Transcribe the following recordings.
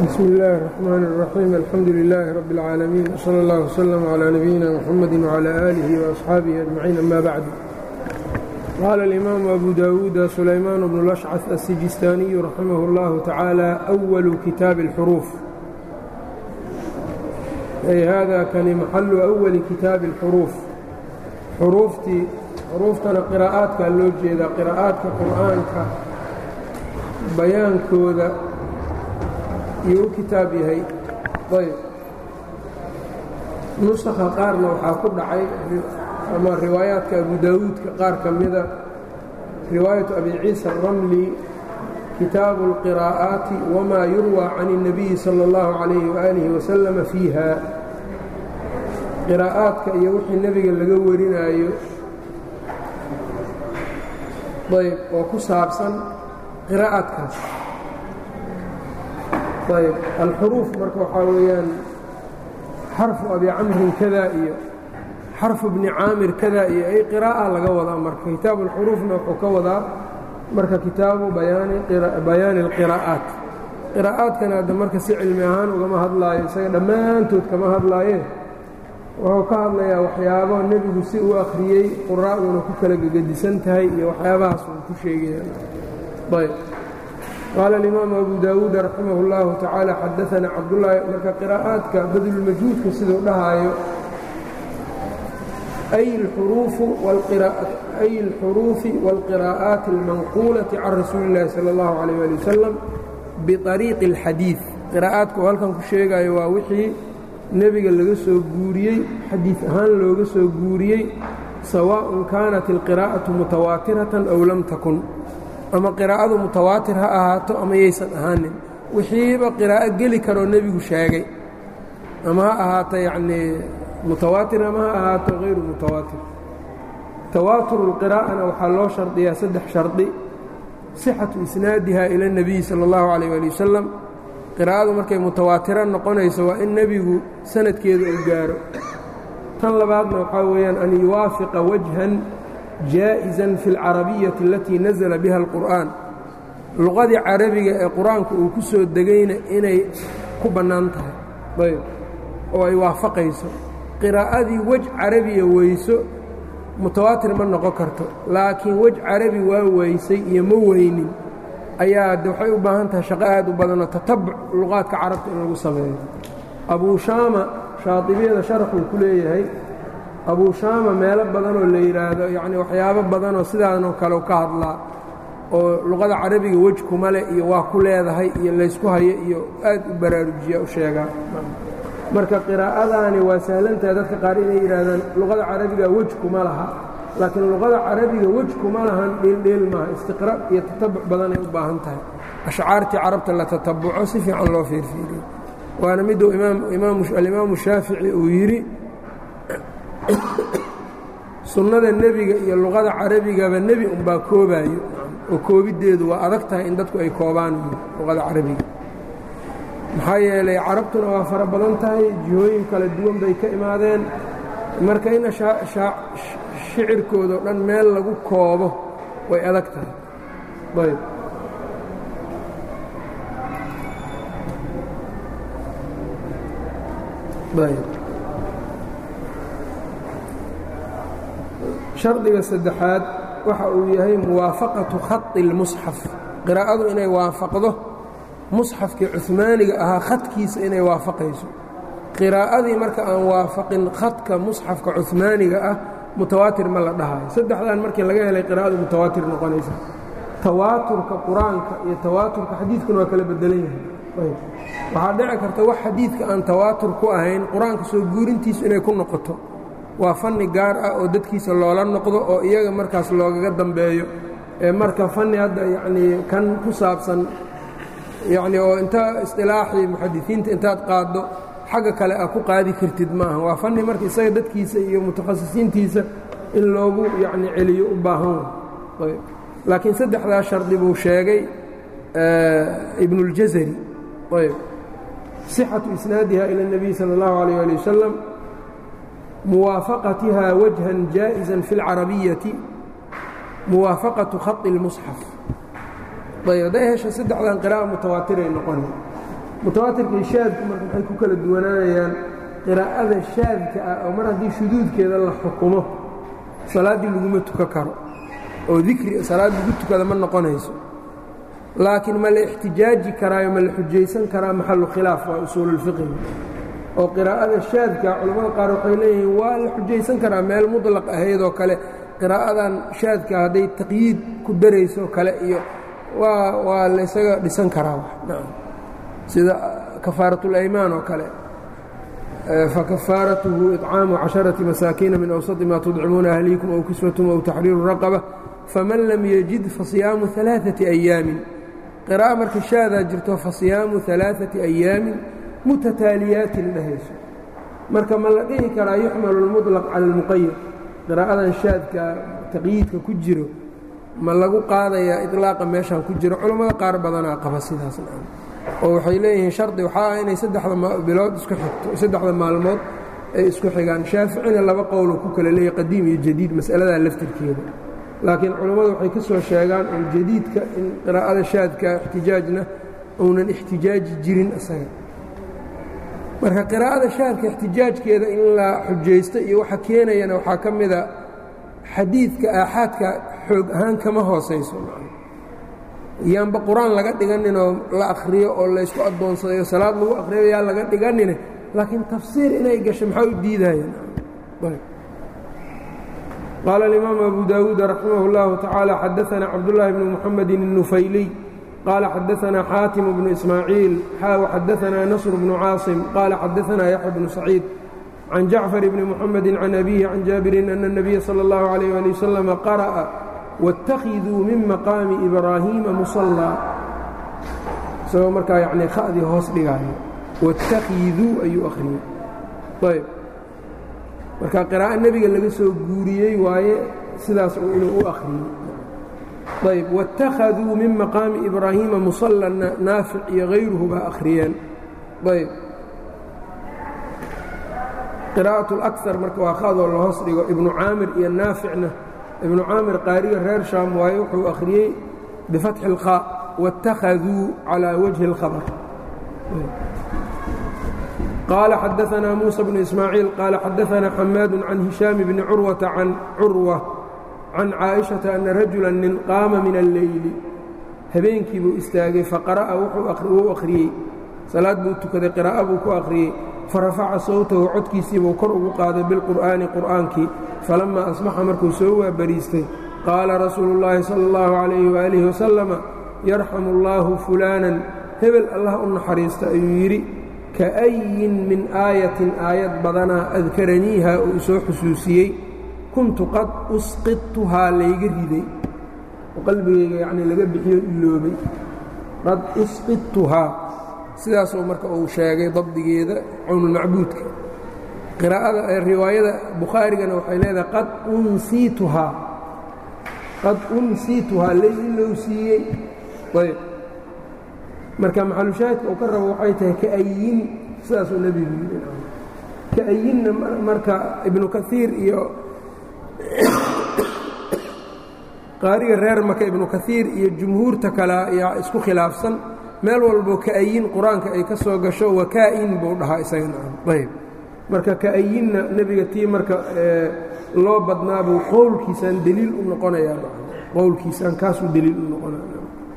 bsmi اllahi الرحmn الرaxيim alxamdu لilaahi rab اlcaalamiin wslى اllah wslm عlى nabiyina mxamadi وعlى آlihi وأصxaabihi أجmaciin ama bacd qaala اlimaamu abu dawuuda sulaymaan bnu lashcaf aلsijistaaniyu raximah اllahu tacaala أwalu kitaabi اlxuruuf ay hada kani maxalu أwali kitaabi اlxuruuf xuruuftii xuruuftana qiraa'aadkaa loo jeedaa qiraa'aadka qur'aanka bayaankooda iyuu u kitaab yahay ayb nusakha qaarna waxaa ku dhacay ama riwaayaadka abu daawuudka qaar ka mida riwaayatu abi ciisa aramli kitaabu اlqiraa'aati wamaa yurwى can الnabiyi salى اllahu calayhi waalihi wasalama fiiha qiraa'aadka iyo wixii nebiga laga warinaayo ayb oo ku saabsan qiraa'aadkaas ayb alxuruuf marka waxaa weeyaan xarfu abi camrin kada iyo xarfu bni caamir kada iyo ay qiraa'a laga wadaa marka kitaabu alxuruufna wuxuu ka wadaa marka kitaabu bayaani اlqiraa'aat qiraa'aadkana hadda marka si cilmi ahaan ugama hadlaayo isaga dhammaantood kama hadlaaye wuxuu ka hadlayaa waxyaabo nebigu si uu akhriyey quraa'duna ku kala gegedisan tahay iyo waxyaabahaas uu ku sheegayayb qaala alimaamu abu daawuud raximah اllahu tacaala xadaana cabdullaahi marka qiraa'aadka badlulmajhuudka siduu dhahaayo ay اlxuruufi wاlqiraa'aati اlmanquulati can rasuuli اllahi salى اllahu عalيh ali wasalam biطariiqi اlxadiid qiraa'aadka uu halkan ku sheegayo waa wixii nebiga laga soo guuriyey xadiid ahaan looga soo guuriyey sawaaءun kaanat اlqiraa'aةu mutawaatiratan aw lam takun ama qiraa'adu mutawaatir ha ahaato ama yaysan ahaanin wixiiba qiraa'o geli karoo nebigu sheegay ama ha ahaato yacnii mutawaatir ama ha ahaato hayru mutawaatir tawaaturu اlqiraa'ana waxaa loo shardiyaa saddex shardi sixatu isnaadiha ila اnebiyi salى اllahu calayh ali wasalam qiraa'adu markay mutawaatiro noqonayso waa in nebigu sanadkeeda uu gaaro tan labaadna waxaa weeyaan an yuwaafiqa wajhan jaaئiزan fi اlcarabiyati alatii nazla biha اlqur'an luqadii carabiga ee qur-aanku uu ku soo degayna inay ku bannaan tahay ayb oo ay waafaqayso qiraa'adii wej carabiya weyso mutawaatir ma noqon karto laakiin wej carabi waa weysay iyo ma weynin ayaa de waxay u baahan tahay shaqo aad u badanoo tatabuc luqaadka carabta in lagu sameeyo abuu shaama shaadibiyada sharaxuu ku leeyahay abuu shaama meelo badanoo la yidhaahdo yacni waxyaabo badanoo sidaanoo kale ka hadlaa oo luqada carabiga wej kuma leh iyo waa ku leedahay iyo laysku hayo iyo aad u baraarujiya u sheegaa marka qiraa'adaani waa sahlantahay dadka qaar inay yidhaahdaan luqada carabiga wej kuma laha laakiin luqada carabiga wej kuma lahan dheeldheel maaha istiqra' iyo tatabuc badanay u baahan tahay ashcaartii carabta la tatabuco si fiican loo fiirfiiriyo waana miduu alimaamu shaafici uu yidhi sunnada nebiga iyo luqada carabigaba nebi unbaa koobaayo oo koobiddeedu waa adag tahay in dadku ay koobaan luqada carabiga maxaa yeelay carabtuna waa fara badan tahay jihooyin kala duwan bay ka imaadeen marka in shicirkoodao dhan meel lagu koobo way adag tahay ayb ayb shardiga saddexaad waxa uu yahay muwaafaqatu khadi اlmusxaf qiraa'adu inay waafaqdo musxafkii cuhmaaniga ahaa khadkiisa inay waafaqayso qiraa'adii marka aan waafaqin khadka musxafka cuhmaaniga ah mutawaatir ma la dhahayo saddexdan markii laga helay qiraa'adu mutawaatir noqonaysa tawaaturka qur-aanka iyo tawaaturka xadiidkuna waa kala bedelan yahay waxaa dhici karta wax xadiidka aan tawaatur ku ahayn qur-aanka soo guurintiisu inay ku noqoto waa fanni gaar ah oo dadkiisa loola noqdo oo iyaga markaas loogaga dambeeyo ee marka fanni hadda yacnii kan ku saabsan yacni oo inta isqilaaxii muxadisiinta intaad qaaddo xagga kale a ku qaadi kartid maaha waa fanni marka isaga dadkiisa iyo mutakhasisiintiisa in loogu yacni celiyo u baahan way laakiin saddexdaa shardi buu sheegay ibnuاljazari ayb sixatu isnaadiha ila الnabiy salى اllahu عalيyه ali wasalam muwaafaqatiha wajhan jaaئiza fi اlcarabiyati muwaafaqaةu khaط اlmusxaf ayb hadday hesha saddexdan qira'a mutawaatiray noqona mutawaatirka iyo shaadku marka maxay ku kala duwanaanayaan qiraa'ada shaadka ah oo mar haddii shuduudkeeda la xukumo salaaddii laguma tukan karo oo dikri salaad lagu tukada ma noqonayso laakiin ma la ixtijaaji karaayo ma la xujaysan karaa maxalu khilaaf waa usuululfiqiga oo qiraa'ada shaadka culammada qaar waxay leeyihiin waa la xujaysan karaa meel muطlaq ahaydoo kale qiraa'adan shaadka hadday taqyiid ku darayso kale iyo waa waa laysaga dhisan karaa sida kafaaraةulaymaan oo kale fakafaaratuhu iطcaamu caشhaرaةi masaakiina min awsaطi ma tudcimuuna ahliikum ow kiswatum ow taxriiru raqaba faman lam yajid fasiyaamu ثalaaثaةi أyaamin qira'a marka shaadaa jirto fasiyaamu ثalaaثaةi أyaamin mutataaliyaatin dhahayso marka ma la dhihi karaa yuxmalu اlmuطlaq cala اlmuqayad qiraa'adan shaadka taqyiidka ku jiro ma lagu qaadayaa iطlaaqa meeshaan ku jiro culammada qaar badanaa qaba sidaas oo waxay leeyihiin shardi waxaa ah inay saddexda bilood isku xigto saddexda maalmood ay isku xigaan shaaficina laba qowlo ku kala leeyahy qadiim iyo jadiid mas'aladaa laftirkeeda laakiin culammadu waxay ka soo sheegaan oo jadiidka in qiraa'ada shaadka ixtijaajna uunan ixtijaaji jirin isaga marka qiraa'ada shaadka ixtijaajkeeda in la xujaysto iyo waxa keenayana waxaa ka mida xadiidka aaxaadka xoog ahaan kama hoosayso yaanba qur-aan laga dhiganinoo la akhriyo oo laysku addoonsadayo salaad lagu akhriyo yaa laga dhiganine laakiin tafsiir inay gasho maxaa u diidayeen qaala alimaamu abu daawuud raximah اllahu tacaala xadaana cabdullaahi bnu muxamedi الnufayliy qaala xadaanaa xaatim bnu ismaaciil xaaw xadaanaa nasr bnu caasim qaala xadaanaa yaxya bnu saciid can jacfar bni muxamedi can abihi can jaabirin ana الnabiya salى اllahu عalيh ali wasalam qara'a wاttakhiduu min maqaami ibraahiima musallaa isagoo markaa yacnii kha'dii hoos dhigaayo waاttakhiduu ayuu akhriyey ayb marka qiraa'o nebiga laga soo guuriyey waaye sidaas inuu u akhriyey ayb wاttakhaduu min maqaami ibraahiima musalla naafic iyo hayruhu baa akhriyeen ayb qiraa'aة اlأkar marka waa khadoo la hoos dhigo ibnu caamir iyo naaficna ibnu caamir qaariga reer shaam waaye wuxuu akhriyey bifatxi اlkhaa wاttakhaduu calىa wajhi اlkhabr qaala xadaanaa muusa bnu ismaaciil qaala xadaanaa xamaadu can hishaam bni curwata can curwa can caaئiشhaةa ana rajula nin qaama min alleyli habeenkii buu istaagay faqara'a wuu akhriyey salaad buu tukaday qiraa'o buu ku akhriyey farafaca sawtahu codkiisiibuu kor ugu qaaday bilqur'aani qur'aankii falammaa asbaxa markuu soo waabariistay qaala rasuulu llaahi sala allahu calayhi waaalihi wasalama yarxamu allaahu fulaanan hebel allah u naxariista ayuu yidhi ka'ayin min aayatin aayad badanaa adkaraniiha uu isoo xusuusiyey kuntu qad usqidtuhaa layga riday oo qalbigayga yacnii laga bixiyo iloobay qad usqidtuhaa sidaasuu marka uu sheegay dabdigeeda cawnulmacbuudka qiraa'ada riwaayada bukhaarigana waxay leedahay qad unsiituhaa qad unsiituhaa lay ilou siiyey ayb marka maxalushaahidka uu ka rabo waxay tahay ka'ayin sidaasuu nebigu yidhi ka'ayinna marka ibnu kaiir iyo qaariga reer maka ibnu kaiir iyo jumhuurta kale ayaa isku khilaafsan meel walbo ka'ayin qur-aanka ay ka soo gasho wakaa'in buu dhahaa isagana ayb marka ka'ayinna nebiga tii marka loo badnaabuu qowlkiisaan deliil u noqonayaa qowlkiisaan kaasuu deliil u noqonaya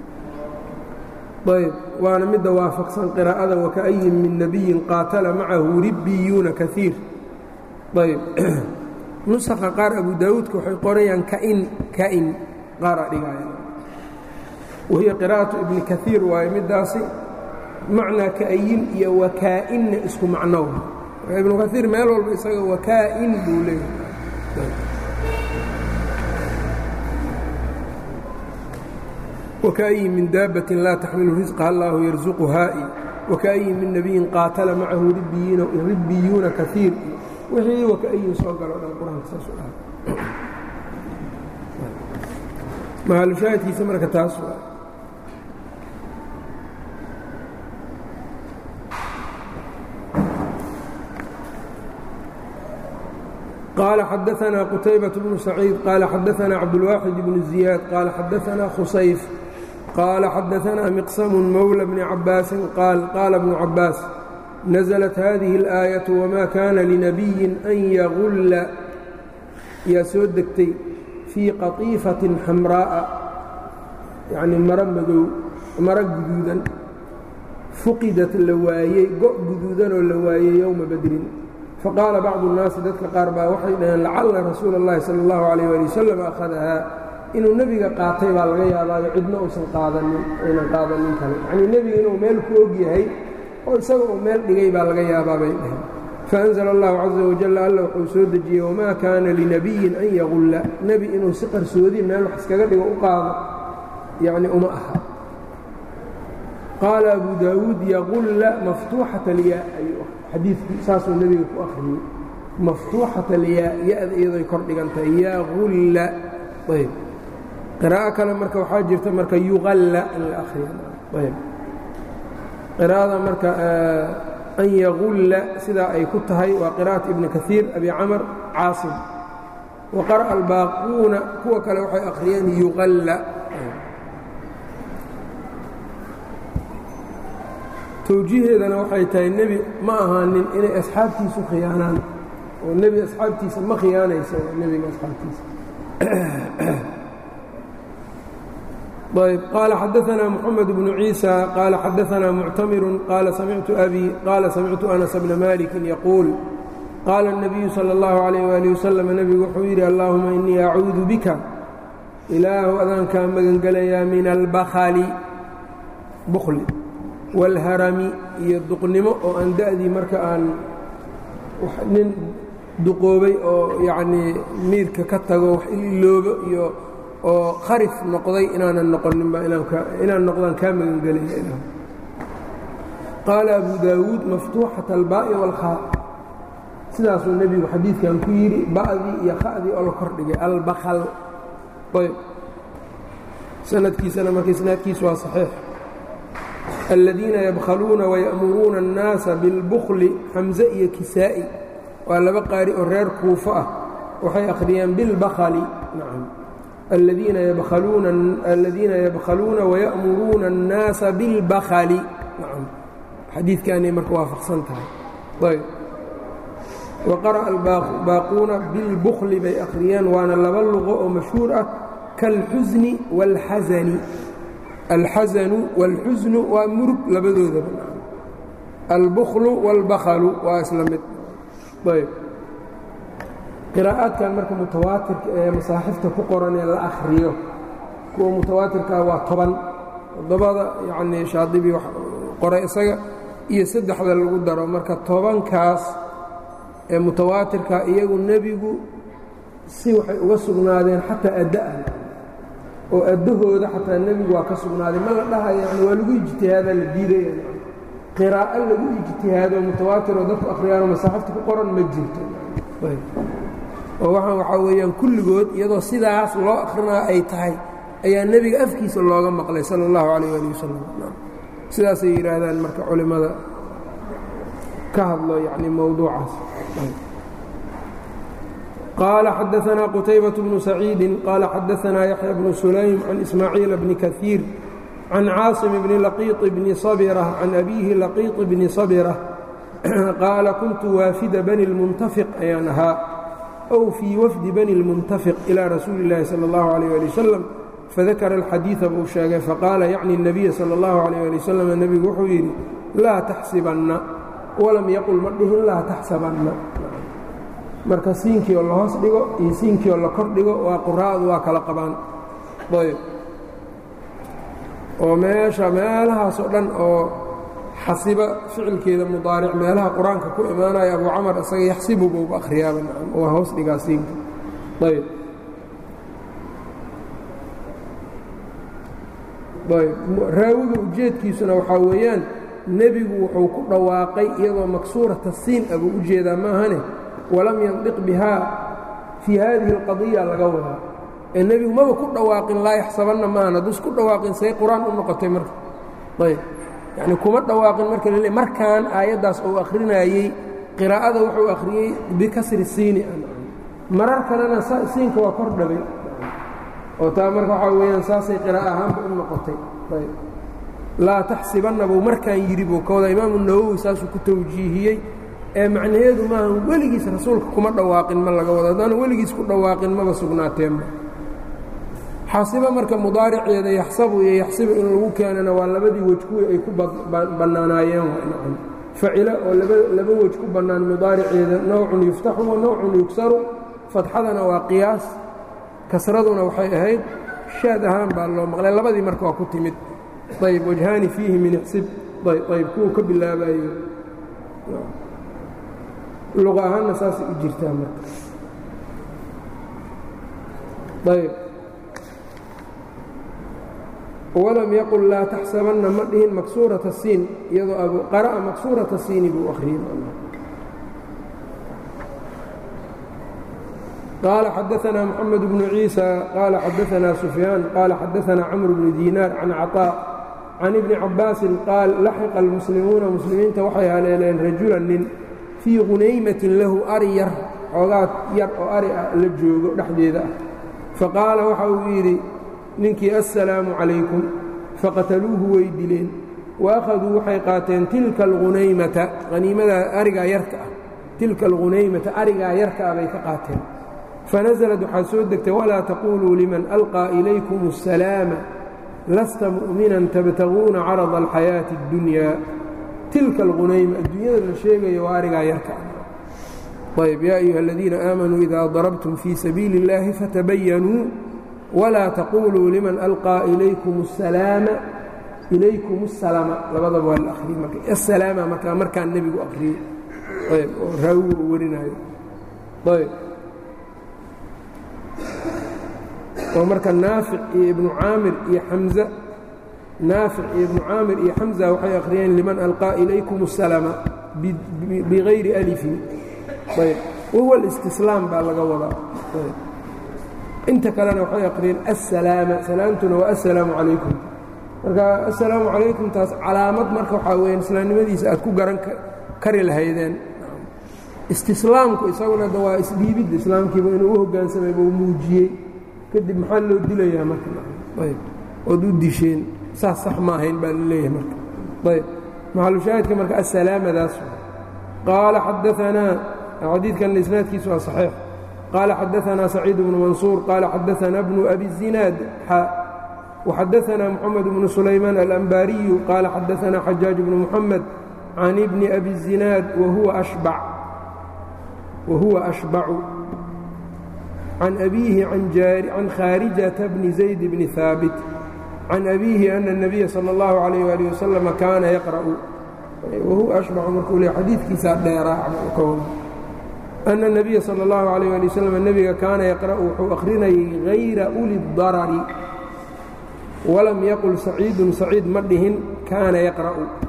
ayb waana midda waafaqsan qiraa'ada waka'ayin min nebiyin qaatala macahu ribbiyuuna kaiir ayb nusakha qaar abu daawuudka waxay qorayaan kain kain qaaraa dhigaaya wahiya qiraa'atu ibni kaiir waaye middaasi macnaa ka'ayin iyo wakaa'inna isku macnow ibnu kaiir meel walba isaga wakaa'in buu leeyahay wakaأyin min daabbatin laa taxmilu risqaha allaahu yarsuquhaa'i waka'yin min nebiyin qaatala macahu ribbiyuuna kaiir wixii waka'yin soo galo dhan qur-aanka saas u dhaha mahalushaahidkiisa marka taas waa قال xدثنا qتيبة بن سعيid qال xdثna cبدالواxد بن زiياad qال xdثna khusayف qaala xadaanaa miqsamu mowla bni cabaasin qaal qaala bnu cabaas naزlat hadihi اlaayaةu wma kana linabiyin an yagulla yaa soo degtay fii qatiifatin xamraa'a yacnii maro madow maro guduudan fuqidat la waayey go' guduudanoo la waayey yowma badrin faqaala bacdu الnaasi dadka qaar baa waxay dhaheen lacalla rasuula اllahi salى اllahu عalيyه ali wasalam akhadahaa inuu nebiga qaatay baa laga yaabaayo cidna uusan qaadanin aynan qaadanin kale yacnii nebiga inuu meel ku og yahay oo isaga uu meel dhigay baa laga yaabaa bay dhaheen faأnzla اllahu caزa wajal alla wuxuu soo dejiyey wamaa kaana linabiyin an yagulla nebi inuu si qarsoodi meel wax iskaga dhigo u qaado yacni uma aha qaala abu daawuud yaqulla maftuuxat alyaa ayuu xadiidkii saasuu nebiga ku akhriyey maftuuxat alyaa ya-da iyadoy kor dhigan tahay yaqulla ayb qiraa'o kale marka waxaa jirta marka yuqalla in la akhriyo ayb qiraa'ada marka an yagulla sidaa ay ku tahay waa qira'at ibni kaiir abi camar caasim wa qara'a albaaquuna kuwa kale waxay akhriyeen yuqalla towjiiheedana waxay tahay nebi ma ahaanin inay asxaabtiisu khiyaanaan oo nebi asxaabtiisa ma khiyaanaysa nebiga asxaabtiisa ayb qaala xadaanaa moxamed bnu ciisa qaala xadaanaa muctamiru qaala samictu abi qaala samictu anas bna malikin yaquul qaala الnabiyu salى اllahu عalayh wali wasalam nebigu wuxuu yidhi allahuma inii acuudu bika ilaahu adaankaa magangelayaa min albakli bukli wاlharami iyo duqnimo oo aan da'dii marka aan nin duqoobay oo yacnii miirka ka tago wax iloobo iyo oo kharif noqday inaanan noqoninba inaan noqdaan kaa magangelaya ilah qaala abu daawuud maftuuxat albaa'i wاlkhaa sidaasuu nebigu xadiidkan ku yidhi ba'dii iyo kha'dii oo la kordhigay albakal ayb sanadkiisana marka isnaadkiisu waa saxiix aladiina yabkhaluuna waya'muruuna الnaasa biاlbukli xamse iyo kisaa'i waa laba qaari oo reer kuufo ah waxay akhriyeen bilbakli nacam aladiina yabkhaluuna waya'muruuna الnaasa biاlbakli nacam xadiidkaanay marka waafaqsan tahay ayb waqara'a albaaquuna bilbukli bay akhriyeen waana laba luqo oo mashhuur ah kaalxusni wاlxasani alxasanu wاlxusnu waa murug labadoodaba albuklu wاlbaklu waa isla mid ayb qiraa'aadkan marka mutawaatirka ee masaaxifta ku qoran ee la akhriyo kuwa mutawaatirkaa waa toban toddobada yacnii shaadibi qoray isaga iyo saddexda lagu daro marka tobankaas ee mutawaatirka iyagu nebigu si waxay uga sugnaadeen xataa adda'an oo addahooda xataa nebigu waa ka sugnaaday ma la dhahayo yani waa lagu ijtihaadaa la diidaya qiraa'o lagu ijtihaado mutawaatiroo dadku akhriyaanoo masaaxifta ku qoran ma jirto oo waxaan waxaa weeyaan kulligood iyadoo sidaas loo akrinaa ay tahay ayaa nebiga afkiisa looga maqlay sala allahu calayh ali wasalam sidaasay yidhaahdaan marka culimmada ka hadlo yani mowduucaas qaala xadaanaa qutaybaة bnu saciidi qaala xadaanaa yaxya bnu sulaym can ismaaciila bni kaiir can caasim bni laqiiط bni sabira can abiihi laqiiط bni sabira qaala kuntu waafida bani اlmuntafiq ayaan ahaa ow fii wafdi bani اlmuntafiq ilaa rasuuli اllaahi salى اllahu عalيh ali wasalam fadakara alxadiida buu sheegay faqaala yacni الnabiya salى اllahu عalيh ali wasalam nebigu wuxuu yidhi laa taxsibanna walam yaqul ma dhihin laa taxsabanna marka siinkiioo la hoos dhigo iyo siinkiioo la kor dhigo waa quraa'du waa kala qabaan ayb oo meesha meelahaasoo dhan oo xasiba ficilkeeda mudaaric meelaha qur-aanka ku imaanaya abu camar isaga yaxsibu buuba akhriyaaba nacam waa hoos dhigaa siinka ayb ayb raawiga ujeedkiisuna waxaa weeyaan nebigu wuxuu ku dhawaaqay iyadoo maksuurata siin a buu u jeedaa maahane walam yandiq bihaa fii haadihi اlqadiya laga wadaa ee nebigu maba ku dhawaaqin laa yaxsabanna maahan hadduus ku dhawaaqin say qur-aan u noqotay marka ayb yacni kuma dhawaaqin marka lale markaan aayaddaas uu akhrinayey qiraa'ada wuxuu akhriyey bikasri siini marar kalena siinka waa kor dhabay oo taa marka waxaa weeyaan saasay qiraa'a ahaanba u noqotay ayb laa taxsibanna buu markaan yidhi buu ka wada imaamu nawowi saasuu ku tawjiihiyey ee macnaheedu maaha weligiis rasuulka kuma dhawaaqin ma laga wado haddaanu weligiis ku dhawaaqin maba sugnaateenba xasiba marka mudaariceeda yaxsabu iyo yaxsibu in lagu keenana waa labadii wej kuwii ay ku bannaanaayeen facila oo laba wej ku bannaan mudaariceeda nowcun yuftaxu wa nowcun yugsaru fatxadana waa qiyaas kasraduna waxay ahayd shaad ahaan baa loo maqlay labadii marka waa ku timid ayb wajhaani fiihi min ixsib ayb kuwuu ka bilaabayo luqa ahaanna saasay u jirtaa marka ayb walam yaqul laa taxsabanna ma dhihin maksuurata siin iyadoo qara'a maksuurata siini buu akhriyey qaala xadaanaa moxamed bnu ciisa qaala xadaanaa sufyaan qaala xadaanaa camr bnu diinaar can caطaa can ibni cabbaasin qaal laxiqa almuslimuuna muslimiinta waxay haleeleen rajulan nin fii qunaymatin lahu ari yar xoogaad yar oo ari ah la joogo dhexdeeda ah faqaala waxa uu yidhi ninkii assalaamu calaykum faqataluuhu way dileen wa akhaduu waxay qaateen tilka alhunaymata haniimadaa arigaa yarka ah tilka alhunaymata arigaa yarka ah bay ka qaateen fanasalad waxaa soo degtay walaa taquuluu liman alqaa ilaykum assalaama lasta mu'minan tabtaguuna carada alxayaati اddunyaa tilka alghunayma adduunyada la sheegayo waa arigaa yarka ah ayb yaa ayuha aladiina aamanuu idaa darabtum fii sabiili اllahi fatabayanuu walaa taquuluu liman alqaa ilaykum asalaama ilaykum asalama labadaba waa la akhriyey marka asalaama markaa markaan nebigu akhriyey ayb oo raawigu uu warinaayo ayb oo marka naafic iyo ibnu caamir iyo xamza naafic iyo ibnu caamir iyo xamza waxay akhriyeen liman alqaa ilaykum asalama bigayri alifin ayb wahuwa alistislaam baa laga wadaa inta kalena waxay aqriyeen assalaama salaamtuna waa assalaamu calaykum marka assalaamu calaykum taas calaamad marka waxaa weya islaamnimadiisa aad ku garan kari lahaydeen istislaamku isaguna da waa isdhiibidda islaamkiiba inuu u hoggaansamay buu muujiyey kadib maxaa loo dilayaa marka ayb ood u disheen saas sax ma ahayn baa laleeyahay marka ayb maxalushaahidka marka assalaamadaas qaala xadaanaa xadiidkanna isnaadkiisu waa saxiix قال xدثنا سعيد بن منصور قال xدثنا بن أبي الزناad وxدثنا محمد بن سليمان الأنباaري قال xدثنا حجاج بن محمد عن بن أبي الزناad وهuوa أشبع عن أبيه عن khاaرجة بن زيد بن ثاaبت عن أبيه أن النبي صلى الله عليه وaله وسلم كاana يقرأ وهuوa أشبع markuu le xadiikiisaa dheeraa أن النبي صلى الله عليه ولي وسلم نبga kaana يقرأ wuxuu أkhrinayay غayra أuli الضarر وlam yqل سacيiد سacيid ma dhihin kaana يقرأ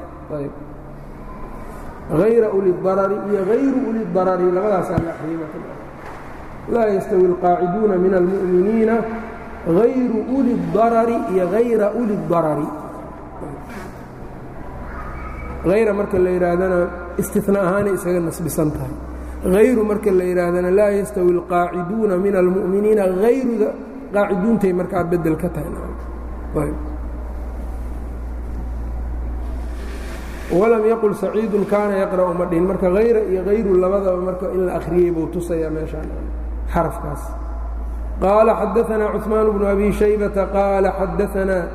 غayra أuli الضarر iyo غayru أuli الضarر labadaasaa la akriyay laa يstوي القاaciduuna min المؤمiنiina غayru أuli الضarر iyo غayra أuli الضarر غayra marka la yihaahdana اsتiثناء ahaanay isaga nasbisan tahay hayru marka la yidhaahdana laa yastawi alqaaciduuna min almu'miniina hayruda qaaciduuntay markaa bedel ka tahay walam yaqul saciidun kaana yaqra'u ma dhihin marka hayra iyo hayru labadaba marka in la akhriyey buu tusayaa meeshaan xarafkaas qaala xadaanaa cuثmaan bnu abi shaybata qaala xadaanaa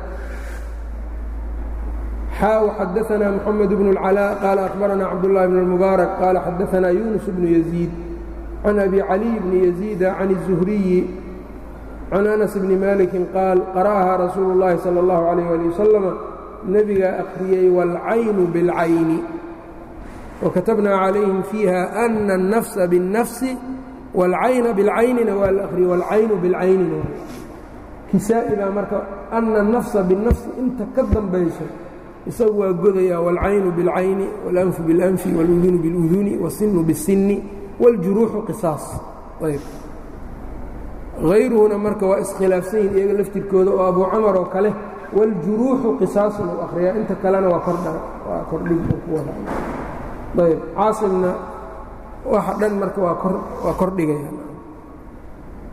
xaa xadaanaa mxamed bnu اlcalaa qaala akhbaranaa cabdullahi bn اlmubaarak qaala xadaanaa yunus bnu yaziid can abi caliy bni yaziida can الzuhriyi can anas bni maliki qaal qara'ahaa rasuulu اllahi salى اllahu عalayh ali wasalama nebigaa akhriyey wاlcaynu biاlcayni wakatabnaa calayhim fiiha ana الnafsa biالnafsi wاlcayna biاlcaynina waa la akhriyey wاlcaynu biاlcaynina kisaa'i baa marka ana الnafsa biالnafsi inta ka dambayso isagu waa godayaa wاlcaynu biاlcayni wاlanfu biاlanfi wاludunu biاluduni wالsinu bالsini wاljuruuxu qisaas ayb hayruhuna marka waa iskhilaafsan yihin iyaga laftirkooda oo abu camar oo kale wاljuruuxu qisaasun u akhriyaa inta kalena waa kordha waa kordhig u ku wada ayb caasimna waxa dhan marka waa kor waa kordhigaya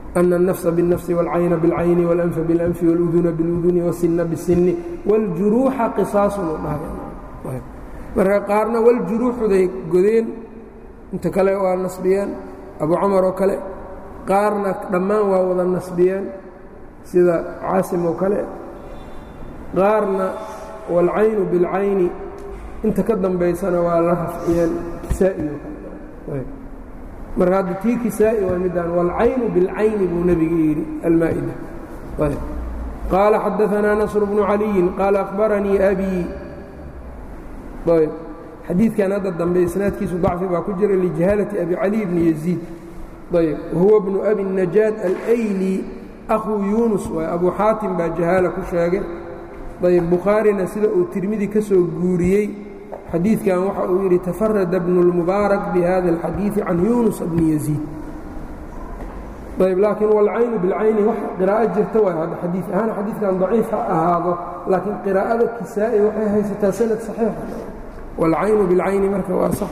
ana الnafsa bالnafsi wاlcayna bاlcayni wاlanfa bاlanfi wاluduna bاluduni wاsina bالsini wاljuruuxa qisaasun u dhahay marka qaarna waljuruuxuday godeen inta kale waa nasbiyeen abu camar oo kale qaarna dhammaan waa wada nasbiyeen sida caasim oo kale qaarna wاlcaynu biاlcayni inta ka dambaysana waa la rafciyeen kisaa'i oo kale marka hadda tii kisaa'i waa midaan wاlcaynu biاlcayni buu nebiga yidhi almaa'ida qaala xadaثanaa nasr bnu caliyin qaala akhbaranii abii ayb xadiidkan hadda dambe isnaadkiisu dacfi baa ku jira lijahaalati abi cali bni yaziid ayb wahuwa bnu abi najaad alayli akhuu yuunus waay abu xaatim baa jahaala ku sheegay ayb bukhaarina sida uu tirmidi ka soo guuriyey xadiidkan waxa uu yidhi tafarada bnu اlmubaarak bihada اlxadiiثi can yuunus bni yaziid ayb laakiin walcaynu bilcayni wax qiraa'o jirta waay hadda xadiid ahaan xadiidkan daciif ha ahaado laakiin qiraa'ada kisaa'i waxay haysataa sanad saxiixa walcaynu bilcayni marka waa sax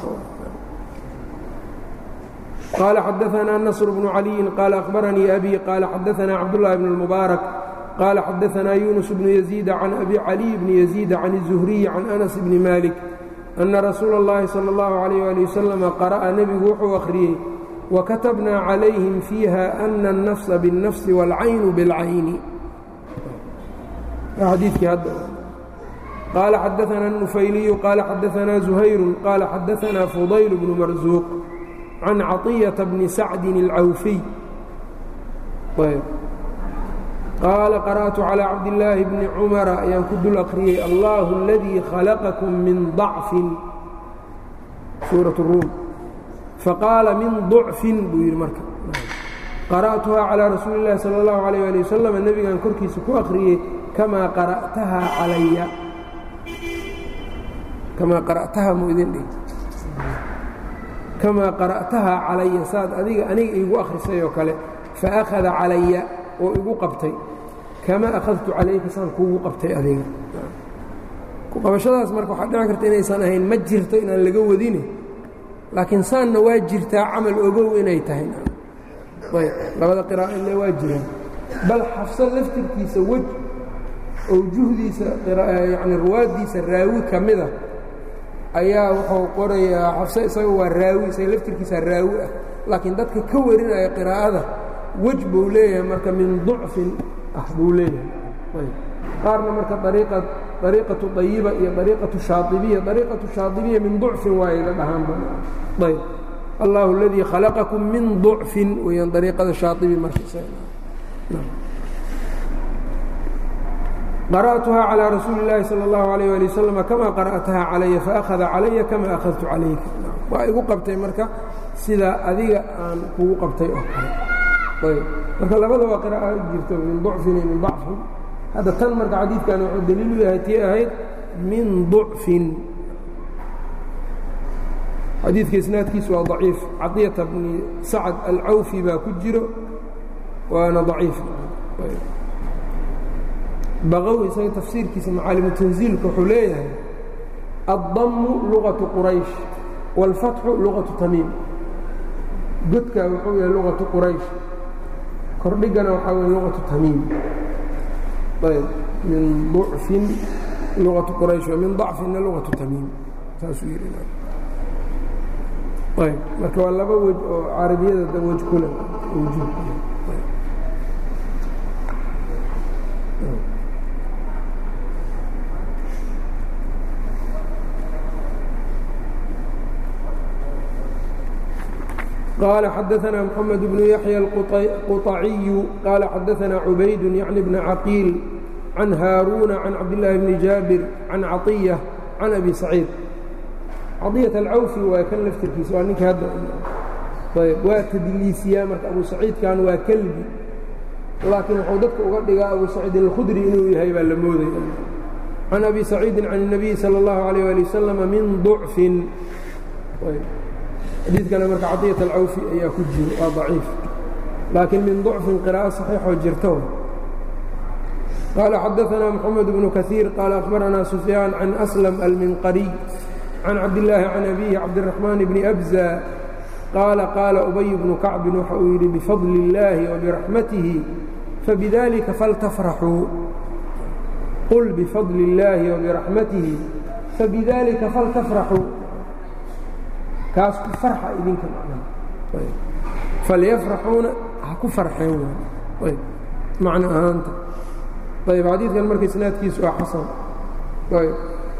qaala xadaanaa nasr bnu caliyin qaala akhbaranii abi qaala xadaanaa cabdullaahi bn اlmubaarak qaala xadaanaa yuunus bnu yaziida can abi caliy bni yaziida can الzuhriyi can anas bni malik ana rasuula اllahi salى اllahu alayh ali wasalam qara'a nebigu wuxuu akhriyey wakatabnaa calayhim fiiha ana الnafsa bالnafsi wاlcaynu biاlcayni xadiikii hadda qaala xadaanaa الnufayliyu qaala xadaanaa zuhayru qaala xadaanaa fudayl bnu marsuuq can caطiyaةa bni sacdin اlcawfiy qaala qara'tu calىa cabdillaahi bni cumara ayaan ku dul akhriyey allahu اladii khalaqakum min ضacfin suuraة الruum faqaala min ضucfin buu yidhi marka qara'tuhaa calىa rasuuli اllahi salى اllahu عalيh ali wasalam nebigan korkiisa ku akhriyey kamaa qara'tahaa calaya kamaa qara'tahaa mu idin dhig kamaa qara'tahaa calaya saad adiga aniga iigu akhrisay oo kale faakhada calaya oo igu qabtay kama akhadtu calayka saan kuugu qabtay adiga kuqabashadaas marka waxaa dhici karta inaysan ahayn ma jirto inaan laga wadine laakiin saanna waa jirtaa camal ogow inay tahay ayb labada qiraa'o ile waa jiraan bal xafso laftirkiisa wej oo juhdiisa yani ruwaaddiisa raawi ka mida ayaa wuxuu qorayaa xafso isaga waa raawi isaga laftirkiisa raawi ah laakiin dadka ka warinaya qiraa'ada wej buu leeyahay marka min ducfin ah buu leeyahay qaarna marka ariiqa ariiqatu ayiba iyo ariiqatu shaaibiya ariiqatu shaaibiya min ducfin waay la dhahaanba ayb allahu اladii khalaqakum min ducfin weyaan ariiqada shaaibi marka qara'tuhaa calىa rasuuli اllaahi salى اllahu alayh ali wasalam kama qara'tahaa calaya faakhada calaya kama akhadtu calayka waa igu qabtay marka sida adiga aan kugu qabtay oo kale ayb marka labada waa qira'a jirto min ducfin iyo min dacfin hadda tan marka xadiidkan wuxuu daliil u yahay tii ahayd min ducfin xadiidka isnaadkiisu waa daciif caطiyata bni sacad alcawfi baa ku jiro waana daciif baqowi isaga tafsiirkiisa macaalimu tanziilka wuxuu leeyahay addamu lugaةu quraysh wاlfatxu lugaةu tamiim godka wuxuu yahay lugaةu quraysh kordhigana waxaa weye lugaةu tamiim ayb min ducfin lugaةu quraysh min dacfinna lugaةu tamiim saasuu yidhi ayb marka waa laba wej oo carabiyada wej kule wujuud قال xdثna محمد بن يحيى القطعي قال xdثna عubayd يعن بن عقيل عن hاrون عن cabدالله بن jاaبر عن caطية عن أbي سعيid caطية الcawفي waa kan lftirkiisa waa ninka hadda ayb waa tdliisiyaa marka abu سaciidkan waa kelbi laakiin wuxuu dadka uga dhigaa abu سacيid الkhdري inuu yahay baa la moodaya عن أbي سacيidi عن النبي slى الlaه عليه ولي وسلم min ضعف xadiidkana marka caطiyaة alcawfi ayaa ku jiro waa ضaciif laakiin min ضucfin qirاءة صaxiixoo jirto qaala xadaثna mحamed بن kaثيir qaala أخbarana سufyaan can أslم alminqariي can cabdالlaahi can abihi cabdالرaحmaan bni أbزى qaala qaala ubay bnu kacbin waxa uu yidhi bifadli اllaahi wabiraxmatihi fabidalika faltafraxuu qul bifadli اllaahi wabiraxmatihi fabidalika faltafraxuu kaas ku farxa idinka falyafraxuuna ha ku farxeen ayb macno ahaanta ayb xadiidkan marka isnaadkiisu waa xasan ayb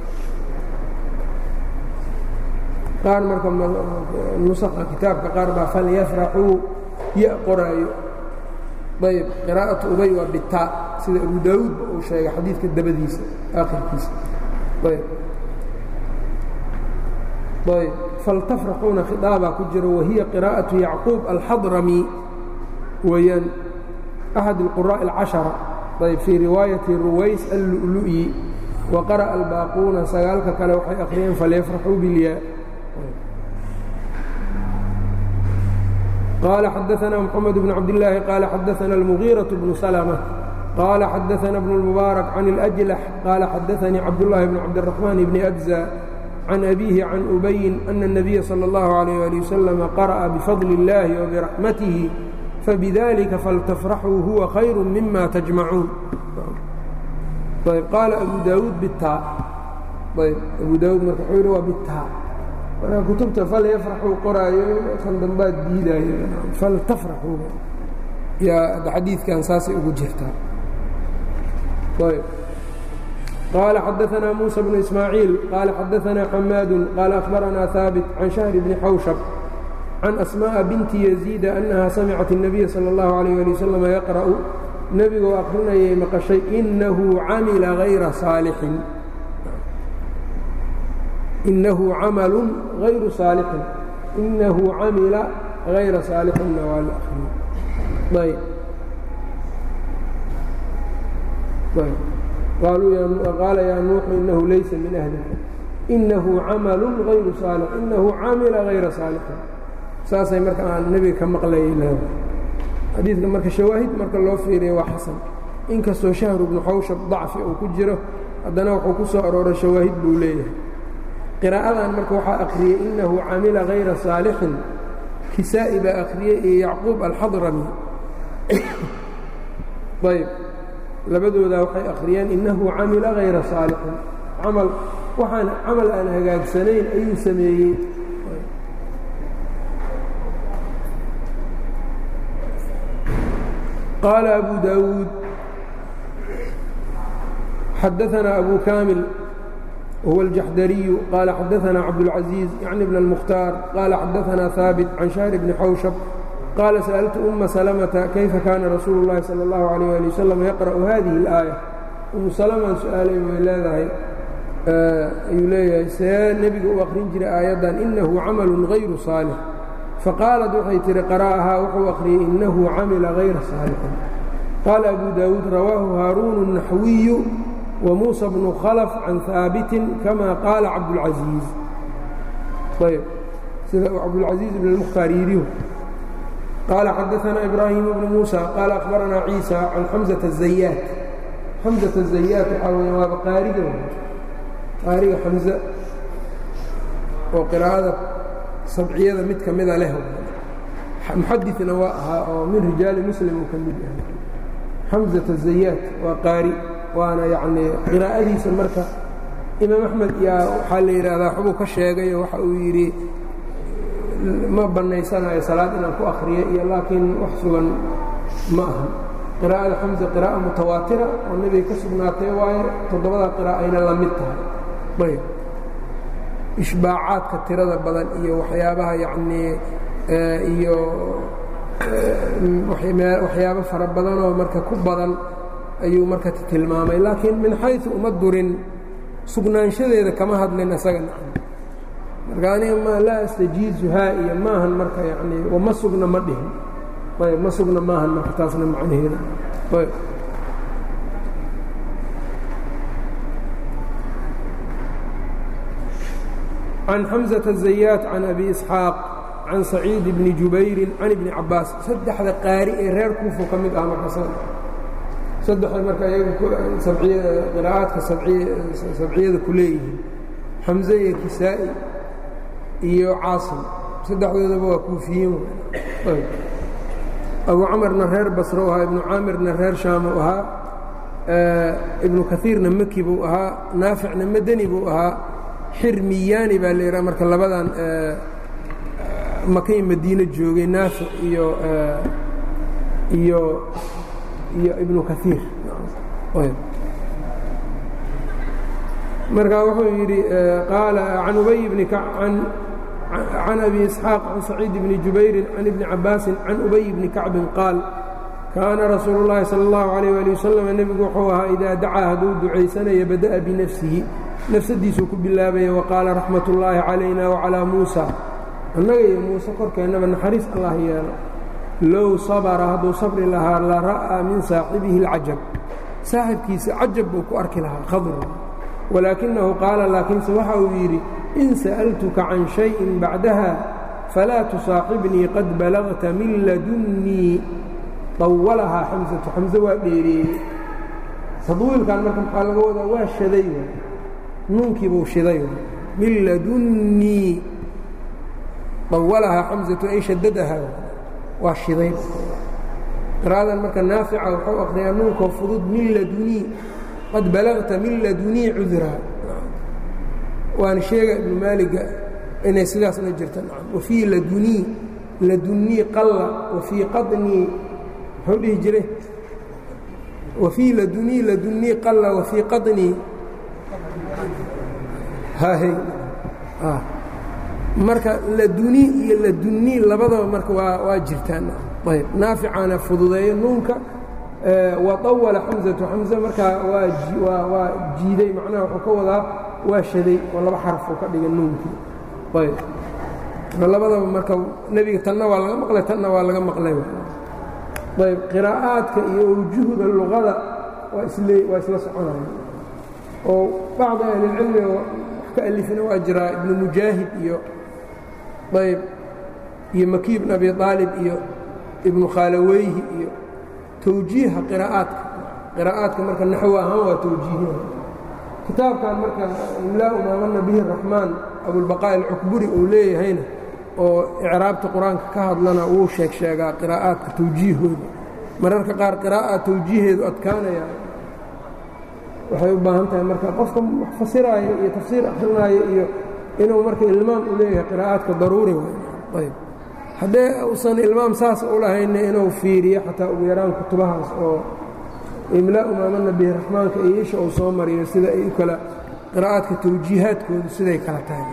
qaar marka nusaqa kitaabka qaar baa falyafraxuu ya qoraayo ayb qiraa'atu ubay waa bitaa sida abu daawuudba uu sheegay xadiidka dabadiisa aakhirkiisa ayb ayb faltafraxuuna khiطaabaa ku jiro wahiya qiraa'aةu yacquub alxadrami weeyaan axad اlquraaءi اlcaشhara ayb fii riwaayati ruways allu'lu'yi wa qara'a albaaquuna sagaalka kale waxay akhriyeen falyafraxuu bilyaa qaala xadaثna mxamed bn cabdالlaahi qaala xadaثna اlmugiiraة bnu slmة qaala xadaثna bn اlmubaarak can اlأjlax qaala xadaثanii cabdالlahi bn cabdالرaحmaan bni أbza can abiihi can ubayin ana الnabiya salى اllahu عalيyه ali waslama qara'a bifadli اllahi wabiraxmatihi fabidalika faltafraxuu huwa khayru mima tajmacuun ayb qaala abu daawuud bitaa ayb abu daawuud marka wuxuu yidhi waa bitaa marka kutubta falyafraxuu qoraayo kan dambaad diidaayo faltafraxuu yaa xadiidkan saasay ugu jirtaa ayb قال xدثنا موسى بن إسماعيiل قال xدثنا حماad قال أخبرنا ثابت عن شهر بن xوشب عن أسماء بنت يزيد أنها سمعت النبي صلى الله عليه لي وسلم يقرأ nebigoo akrinayay maqشhay إنه camila غayra صاaلحin إنahu camaل غayru صاaلحin إنahu camila غayra صاaلحinna waa la akriyo qaala yaa nuuxu inahu laysa min ahlika inahu camalu غayru saalix inahu camila غayra saalixin saasay marka aan nebiga ka maqlayay leeda xadiidka marka shawaahid marka loo fiiriya waa xasan inkastoo shahru bnu xawshab dacfi uu ku jiro haddana wuxuu ku soo arooray shawaahid buu leeyahay qiraa'adan marka waxaa akhriyey inahu camila غayra saalixin kisaa'i baa akhriyey iyo yacquub alxadrami ayb labadoodaa waxay akhriyeen innahu camila hayra saalixin camal waxaan camal aan hagaagsanayn ayuu sameeyey qaala abu daawuud xadaثana abu kaamil huwa الjaxdariyu qaala xadaثana cabdالcaزiiz yacni bn الmukhtaar qaala xadaثana haabit can shahr bni xawshab qaala sa'altu uma salamata kayfa kaana rasuulu اllahi salى اllahu عalيyه ali wasalam yaqra'u hadihi اlaaya umu salamaan su-aalay way leedahay ayuu leeyahay see nebiga u akhrin jiray aayaddan inahu camalu غayru saalix faqaalat waxay tihi qara'ahaa wuxuu akhriyey inahu camila غayra saalixin qaala abu daawuud rawaahu haaruun الnaxwiyu wa muusa bnu khalf can haabitin kama qaala cabdاlcaزiiz ayb sida uu cabdاlcaزiiz ibn اlmukhtaar yidhi قال xدثنا إبراهيم بن موسى قال أخبرنا عيسى عن حمزة الزyات حمزة الزyات waxaa w waaba qaariga qaariga xمزة oo qراa'ada sabciyada mid ka mida leh muxadiثna waa ahaa oo min rijaali mslim uu ka mid yahay xمزة الزyات waa qaari waana yani qراa'adiisa marka imaam أحmed yaa waxaa la yidhaahdaa xubuu ka sheegayo waxa uu yidhi ma bannaysanayo salaad inaan ku akhriyo iyo laakiin wax sugan ma aha qiraa'ada xamsa qiraa'a mutawaatira oo nebiga ka sugnaatay waayo toddobada qiraa'ayna la mid tahay ayb ishbaacaadka tirada badan iyo waxyaabaha yacnii iyo waxyaabo fara badanoo marka ku badan ayuu marka tilmaamay laakiin min xayثu uma durin sugnaanshadeeda kama hadlin isaga marka aniga ma laa astajiizuhaa iyo maahan marka yani ma sugna ma dhihin ayb ma sugna maahan marka taasna macnaheeda ayb can xamزة الزayaat can abi isxaaq can saciid bni jubayri can ibni cabaas saddexda qaari ee reer kuufu ka mid ah marka saddexda marka qiraa'aadka sabciyada ku leeyihiin xamze iyo kisaa'i iyo caasim saddexdoodaba waa kuufiyiin abu camarna reer basro u ahaa ibnu caamirna reer shaam u ahaa ibnu kaiirna maki buu ahaa naaficna madani buu ahaa xirmiyaani baa la yidhaha marka labadan makay madiine joogay naafic iyo iyo iyo ibnu kaiir marka wuxuu yidhi qaala can ubay bni can abi isxaaq can saciid bni jubayrin can ibni cabaasin can ubay bni kacbin qaal kaana rasuulu اllahi salى اllahu عalيh ali wasalam nebigu wuxuu ahaa idaa dacaa hadduu ducaysanaya bada'a binafsihi nafsadiisuu ku bilaabaya waqaala raxmat ullaahi calayna wacalaa muusa annaga iyo muuse korkeennaba naxariis allah yeelo low sabra hadduu sabri lahaa la ra'aa min saaxibihi اlcajab saaxibkiisa cajab buu ku arki lahaa khadr walaakinahu qaala laakiinse waxa uu yidhi in sa'altuka can shayin bacdaha falaa tusaaxibnii qad balagta min ladunnii dawalahaa xamsatu xamse waa dheereeyey tadwiilkan marka maxaa laga wadaa waa shaday nuunkii buu shiday min ladunnii dawalahaa xamsatu ay shadadahaa waa shiday qira'adan marka naafica wuxuu akhriyaa nuunkoo fudud min ladunii qad balagta min ladunii cudraa waana sheega ibnu maaliga inay sidaasna jirta wafii ladunii ladunnii qalla wafii qadnii muxuu dhihi jiray wafii ladunii ladunnii qalla wafii qadnii hahy marka ladunii iyo ladunnii labadaba marka waa waa jirtaan ayb naaficaana fududeeyo nuunka waطawala xamزatu xamزe markaa waa waa jiiday macnaha wuxuu ka wadaa waa shaday oo laba xarafuu ka dhigay nuunkii ayb labadaba marka nebiga tanna waa laga maqlay tanna waa laga maqlay ayb qiraa'aadka iyo awjuhda luqada waa isle waa isla soconaya oo bacdi ahlilcilmiga wax ka alifina waa jiraa ibnu mujaahid iyo ayb iyo maki ibn abi aalib iyo ibnu khaalaweyhi iyo towjiiha qiraa'aadka qiraa'aadka marka naxwo ahaan waa towjiihin kitaabkan marka imlaau maamana bihi raxmaan abulbaqaa alcukburi uu leeyahayna oo icraabta qur-aanka ka hadlana wuu sheeg sheegaa qiraa'aadka towjiihooda mararka qaar qiraa'a towjiiheedu adkaanaya waxay u baahan tahay marka qofka wax fasiraayo iyo tafsiir akrinaayo iyo inuu marka ilmaam u leeyahay qiraa'aadka daruuri ayb haddee uusan ilmaam saas u lahayna inuu fiiriyo xataa ugu yaraan kutubahaas oo imlaau maamana bihi raxmaanka iyo isha uu soo mariyo sida ay u kala qiraa'aadka towjiihaadkoodu siday kala tahay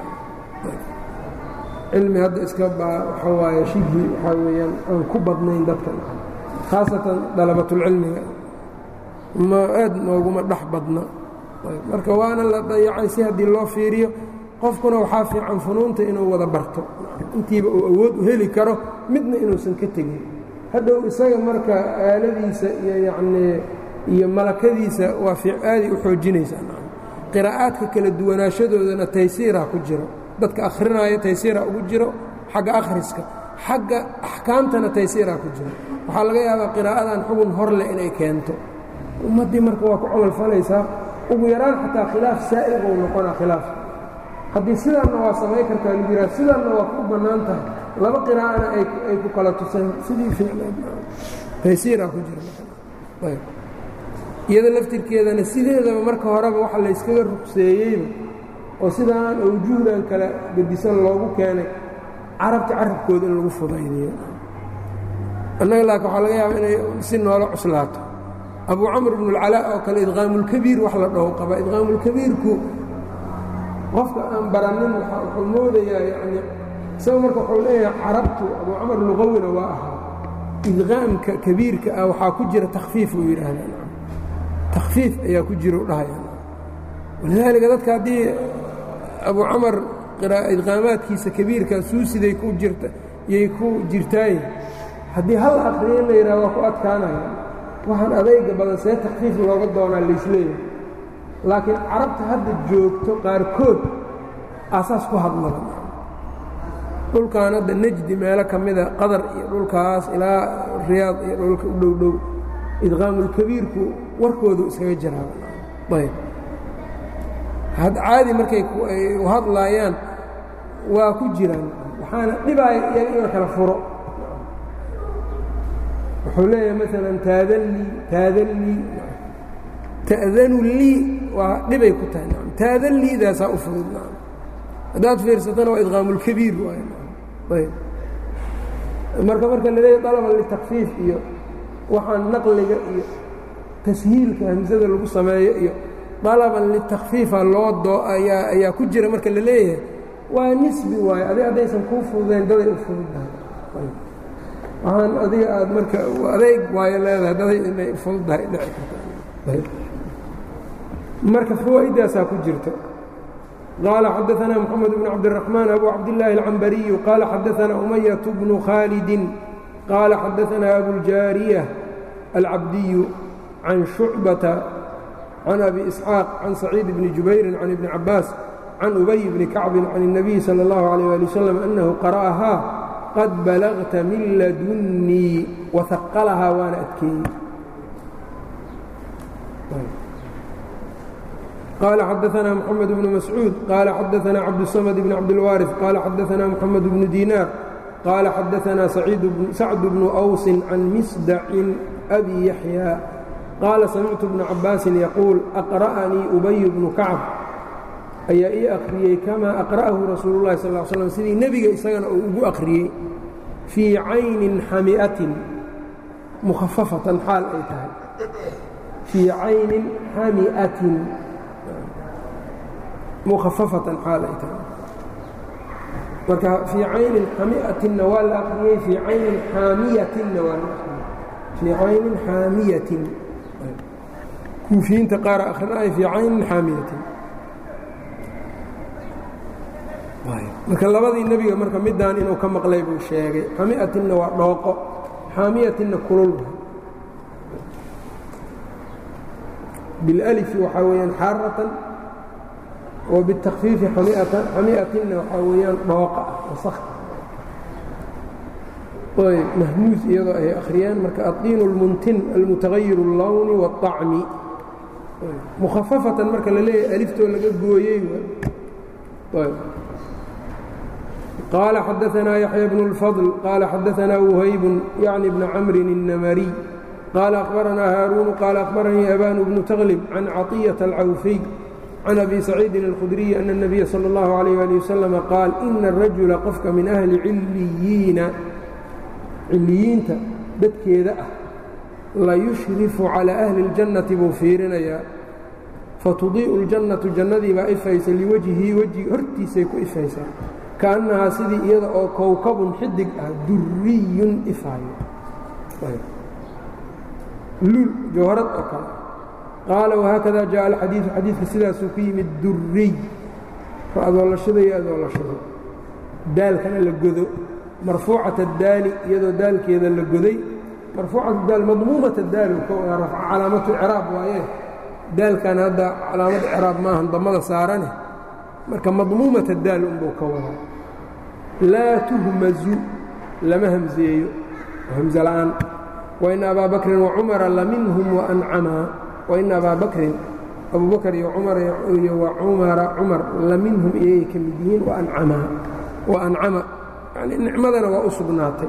cilmi hadda iska baa waxa waaye shibhi waxaa weeyaan aan ku badnayn dadka khaasatan dalabatulcilmiga ma aad nooguma dhex badna marka waana la dayacay si haddii loo fiiriyo qofkuna waxaa fiican funuunta inuu wada barto intiiba uu awood u heli karo midna inuusan ka tegin hadhow isaga marka aaladiisa iyo yacnii iyo malakadiisa waa aaday u xoojinaysaa qiraa'aadka kala duwanaashadoodana taysiiraa ku jiro dadka akhrinaayo taysiiraa ugu jiro xagga akhriska xagga axkaamtana taysiiraa ku jiro waxaa laga yaabaa qiraa'adan xugun hor leh inay keento ummaddii marka waa ku camal falaysaa ugu yaraan xataa khilaaf saa'il buu noqonaa khilaaf haddii sidaanna waa samay kartaa lagu yidhaha sidaanna waa ku bannaan tahay laba qiraa'ana ay ku kala tuseen sidii fiicnayd taysiiraa ku jira iyada laftirkeedana sideedaba marka horeba waxa layskaga rugseeyeyba oo sidaan awjuhdan kala gedisan loogu keenay carabta carabkooda in lagu fudaydiyo annaga laakin waxaa laga yaaba inay si noola cuslaato abu camr bnu اlcalaa oo kale idqaamulkabiir wax la dhaho qaba idqaamulkabiirku qofka aan baranin wuxuu moodayaa yani isaga marka wuxuu leeyahay carabtu abu camar lugawina waa ahaa idqaamka kabiirka ah waxaa ku jira takhfiif uu yidhaahda takhfiif ayaa ku jira u dhahaya walidaalika dadka haddii abu camar idqaamaadkiisa kabiirka suusiday ku jirta yay ku jirtaaye haddii hal akriyo in la yidhaha waa ku adkaanaya waxaan adayga badan see takhfiif looga doonaa laisleeyahay laakiin carabta hadda joogto qaarkood aasaas ku hadlaba dhulkan hadda nejdi meelo ka mida qadar iyo dhulkaas ilaa riyaad iyo dhulka u dhow dhow idqaamulkabiirku warkoodu iskaga jiraa ayb caadi markay u hadlaayaan waa ku jiraan waxaana dhibaaya iyaga in la kala furo wuxuu leeyahay maalan taadallii taadallii ta'danu lii waa dhibay ku tahay nacam taadalliidaasaa u fudud nacam haddaad fiirsatana waa idqaamulkabiir waay ayb marka marka la leeyahy dalaban litakfiif iyo waxaan naqliga iyo tashiilka hamsada lagu sameeyo iyo dalaban litakfiifa loo doo ayaa ayaa ku jira marka la leeyahay waa nisbi waayo adig haddaysan kuu fududayn daday u fududdahay waxaan adiga aad marka adeyg waayo leedahay daday inay fududdahay dhici karta marka fawaa'idaasaa ku jirta qaala xadaثna mxamed bn cabdالرaحmaan abu cabdالlahi الcambariyu qaala xadaثna umayaة bnu khaalidi qaala xadaثna abuاljaariية alcabdiyu can shucbata can abi isxaaq can saciid bni jubayri can ibni cabaas can ubay bni kacbi can الnabiyi salى اllahu عalيه ali waslm anahu qara'ahaa qad balagta min ladunnii wahaqalahaa waana adkeeyey قال xدثنا محمد بن مسعوud قال xدثنا cبدالصمد بن cبدالوارث قال xدثنا محمد بن ديناr قال xدثنا سعد بن أوس عن مsدع أbي يحيى قال سمعت بن عabاaس يقول أقرأنيi أبي بن كacب ayaa ii أkriyey كama أقرأه رasuuل الlahi صلى اه sلم sidii nebiga isagana uu ugu أkriyey فيi cayni xamiئaةi مخففaةan xaal ay tahay فيi cayni xamiئaةi mukhafafatan xaal ay tahay marka fii caynin xamiatinna waa la aqriyey fii caynin xaamiyatinna waa la aqriyey fii caynin xaamiyatin kuufiyiinta qaara akrinaya fii caynin xaamiyatin marka labadii nebiga marka midaan inuu ka maqlay buu sheegay xamiatinna waa dhooqo xaamiyatinna kulul bilalifi waxaa weeyaan xaaratan وبالتkفيifi xamiatinna waxaa weeyaan dhooqa ah wasakh ayb mahmuus iyadoo ay akhriyaan marka aطiin الmuntin almutagayir الlowni والطacmi mukhafafatan marka la leeyahay aliftoo laga gooyey qaala xadaثna yaحya بن الفضل qaala xadaثna وhayb yعni بن cmri النmrي qaala أخbaranaa haaruun qaala أخbaranii أban بن تغلب can caطية الcawفي can abi saciidin alkhudriyi ana اnabiya sala اllahu alayh ali wasalama qaal ina arajula qofka min ahli cilliyiina cilliyiinta dadkeeda ah la yushrifu calaa ahli اljannati buu fiirinayaa fatudii'u اljannatu jannadii baa ifaysa liwajhii wejhi hortiisay ku ifaysaa kaannahaa sidii iyada oo kowkabun xidig ah duriyun ifaayo lul jawharad oo kale qaala whaakada jaءa alxadiidu xadiidka sidaasuu ku yimid duriy adoolashada iyo adoolashada daalkana la godo marfuucat daali iyadoo daalkeeda la goday marfuucat daal madmuumat daal calaamatu craab waaye daalkan hadda calaamad craab maahan damada saarane marka madmuumat daal unbuu ka wadaa laa tuhmazu lama hamseeyo hamse la'aan waina abaa bakrin wacumara laminhum waancamaa waina abaa bakrin abu bakr iyo cumar iyo wacumara cumar la minhum iyagay ka mid yihiin waancamaa wa ancama yani nicmadana waa u sugnaatay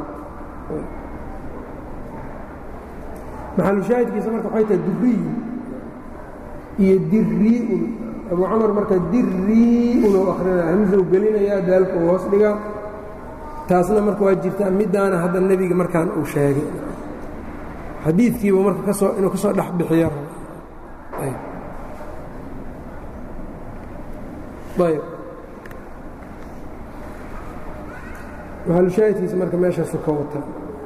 maxalushaahidkiisa marka waxay tahay duriyu iyo dirii'un abu cumar marka dirii'un oo akrinaya hamsow gelinayaa daalka uu hoos dhigaa taasna marka waa jirtaa middaana hadda nebiga markaan uu sheegay xadiidkiibu marka kasoo inuu ka soo dhex bixiyo ayb maxalushaahidkiisa marka meeshaasu ka wata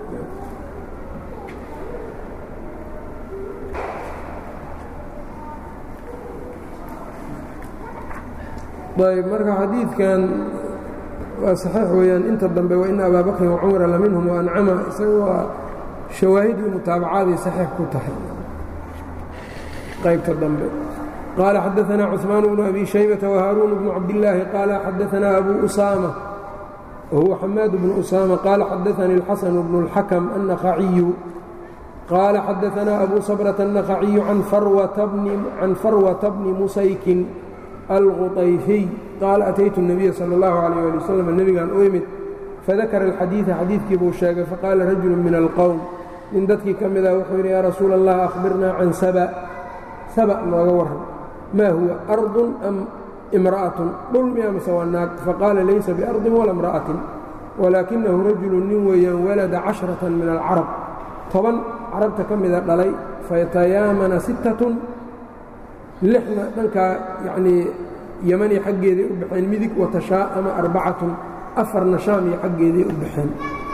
ayb marka xadiidkan waa saxiix weeyaan inta dambe waina abaa bakrin wacumara la minhum waancama isaga waa shawaahid iyo mutaabacaday saxiix ku tahay qaybta dambe qaala xadaثna cثmaan bnu abi shaybةa وhaaruun bnu cabdالlaahi qaala xadaثna abu usaamة wahuwa xamaad bnu usaamة qaala xadaثanii الxasan bnu الxakم النaخaciyu qaala xadaثna abu sabrةa النaخaciyu can farwata bni musaykin alquطayfiy qaala ataytu الnabiya salى اllahu عalيه ali waslm nebigaan u imid fadakara alxadiida xadiidkii buu sheegay faqaala rajulu min alqowm nin dadkii ka mida wuxuu yidhi yaa rasuula allah akhbirnaa can saba saba nooga warran maa huwa ardun am imra'atun dhul miya mase waa naag faqaala laysa biardin wala imra'atin walaakinahu rajulu nin weeyaan walada cashratan min alcarab toban carabta ka mida dhalay fayatayaamana sittatun lixna dhankaa yacnii yamani xaggeeday u baxeen midig watashaa'ama arbacatun afarna shaam iyo xaggeeday u baxeen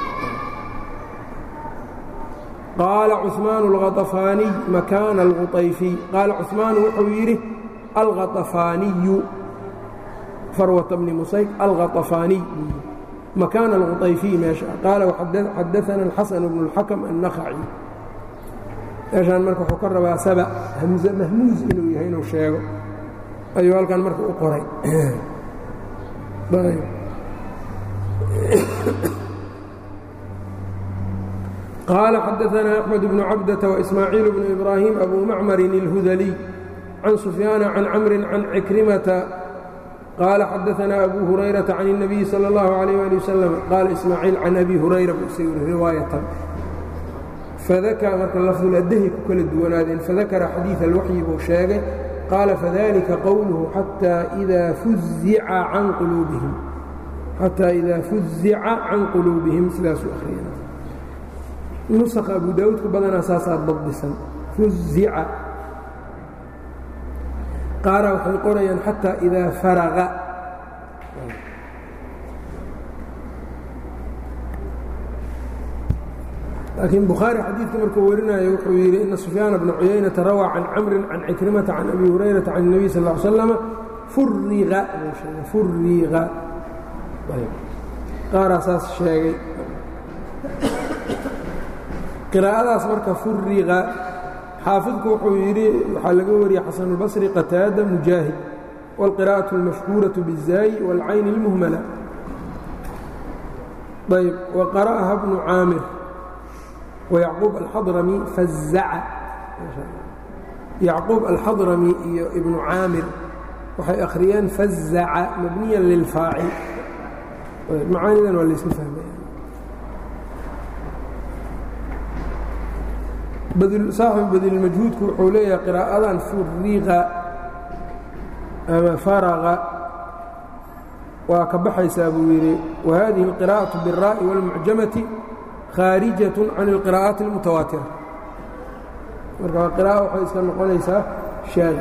qaala cuثmaanu alkhaطafaaniy makaana alkhuطayfiy qaala cuثmaanu wuxuu yidhi alkhaطafaaniyu farwata bni musayk alkhaطafaaniy makaana alkhuطayfiy meesha qaala xadaana alxasan bnu اlxakm annakhaci meeshaan marka wuxuu ka rabaa saba hamze mahmuuz inuu yahay inuu sheego ayuu halkan marka u qoray qaala xadaanaa axmed bnu cabdata waismaaciil bnu ibraahim abu macmarin اlhudaliy can sufyaana can camrin can cikrimata qaala xadaanaa abu hurayrata can الnabiyi salى اllahu عalيh ali wasalam qaala ismaaciil can abi hurayra buu isagu riwaayatan fadakara marka lafduladahi ku kala duwanaadeen fadakara xadiid alwaxyi buu sheegay qaala fadalika qowluhu xataa idaa fuzica can quluubihim xataa idaa fuzica can quluubihim sidaasuu akhriyana nusakha abu daawuudka badanaa saasaa dabdisan fuzica qaara waxay qorayaan xataa idaa faraqa laakiin bukhaari xadiidka markuu warinayo wuxuu yidhi ina sufyaana bna cuyaynata rawaa can camrin can cikrimata can abi hurayrata can الnabiy sal ا slama furiqa furiqa qaaraa saas sheegay qiraa'adaas marka furiqa xaafidku wuxuu yidhi waxaa laga wariyey xasanulbasri qataada mujaahid wاlqira'aة اlmashhuuraة bالzaayi wاlcayni اlmuhmala ayb waqara'aha bnu caamir ويعقوب الحضرمي فزع يعقوب الحضرمي iyo iبن cاamir waxay أkhriyeen فزع مبنيا للفاacل macaanidan waa layska fahmaya saaxiب badilmajhuudku wuxuu leeyahay qراa'adan furiqa ama farqa waa ka baxaysaa buu yidhi وhadiه القراءaة بالراء والمعjamaة khاaرijaة can الqراءaaت الmutawaatira marka qراءة waxay iska noqonaysaa shaad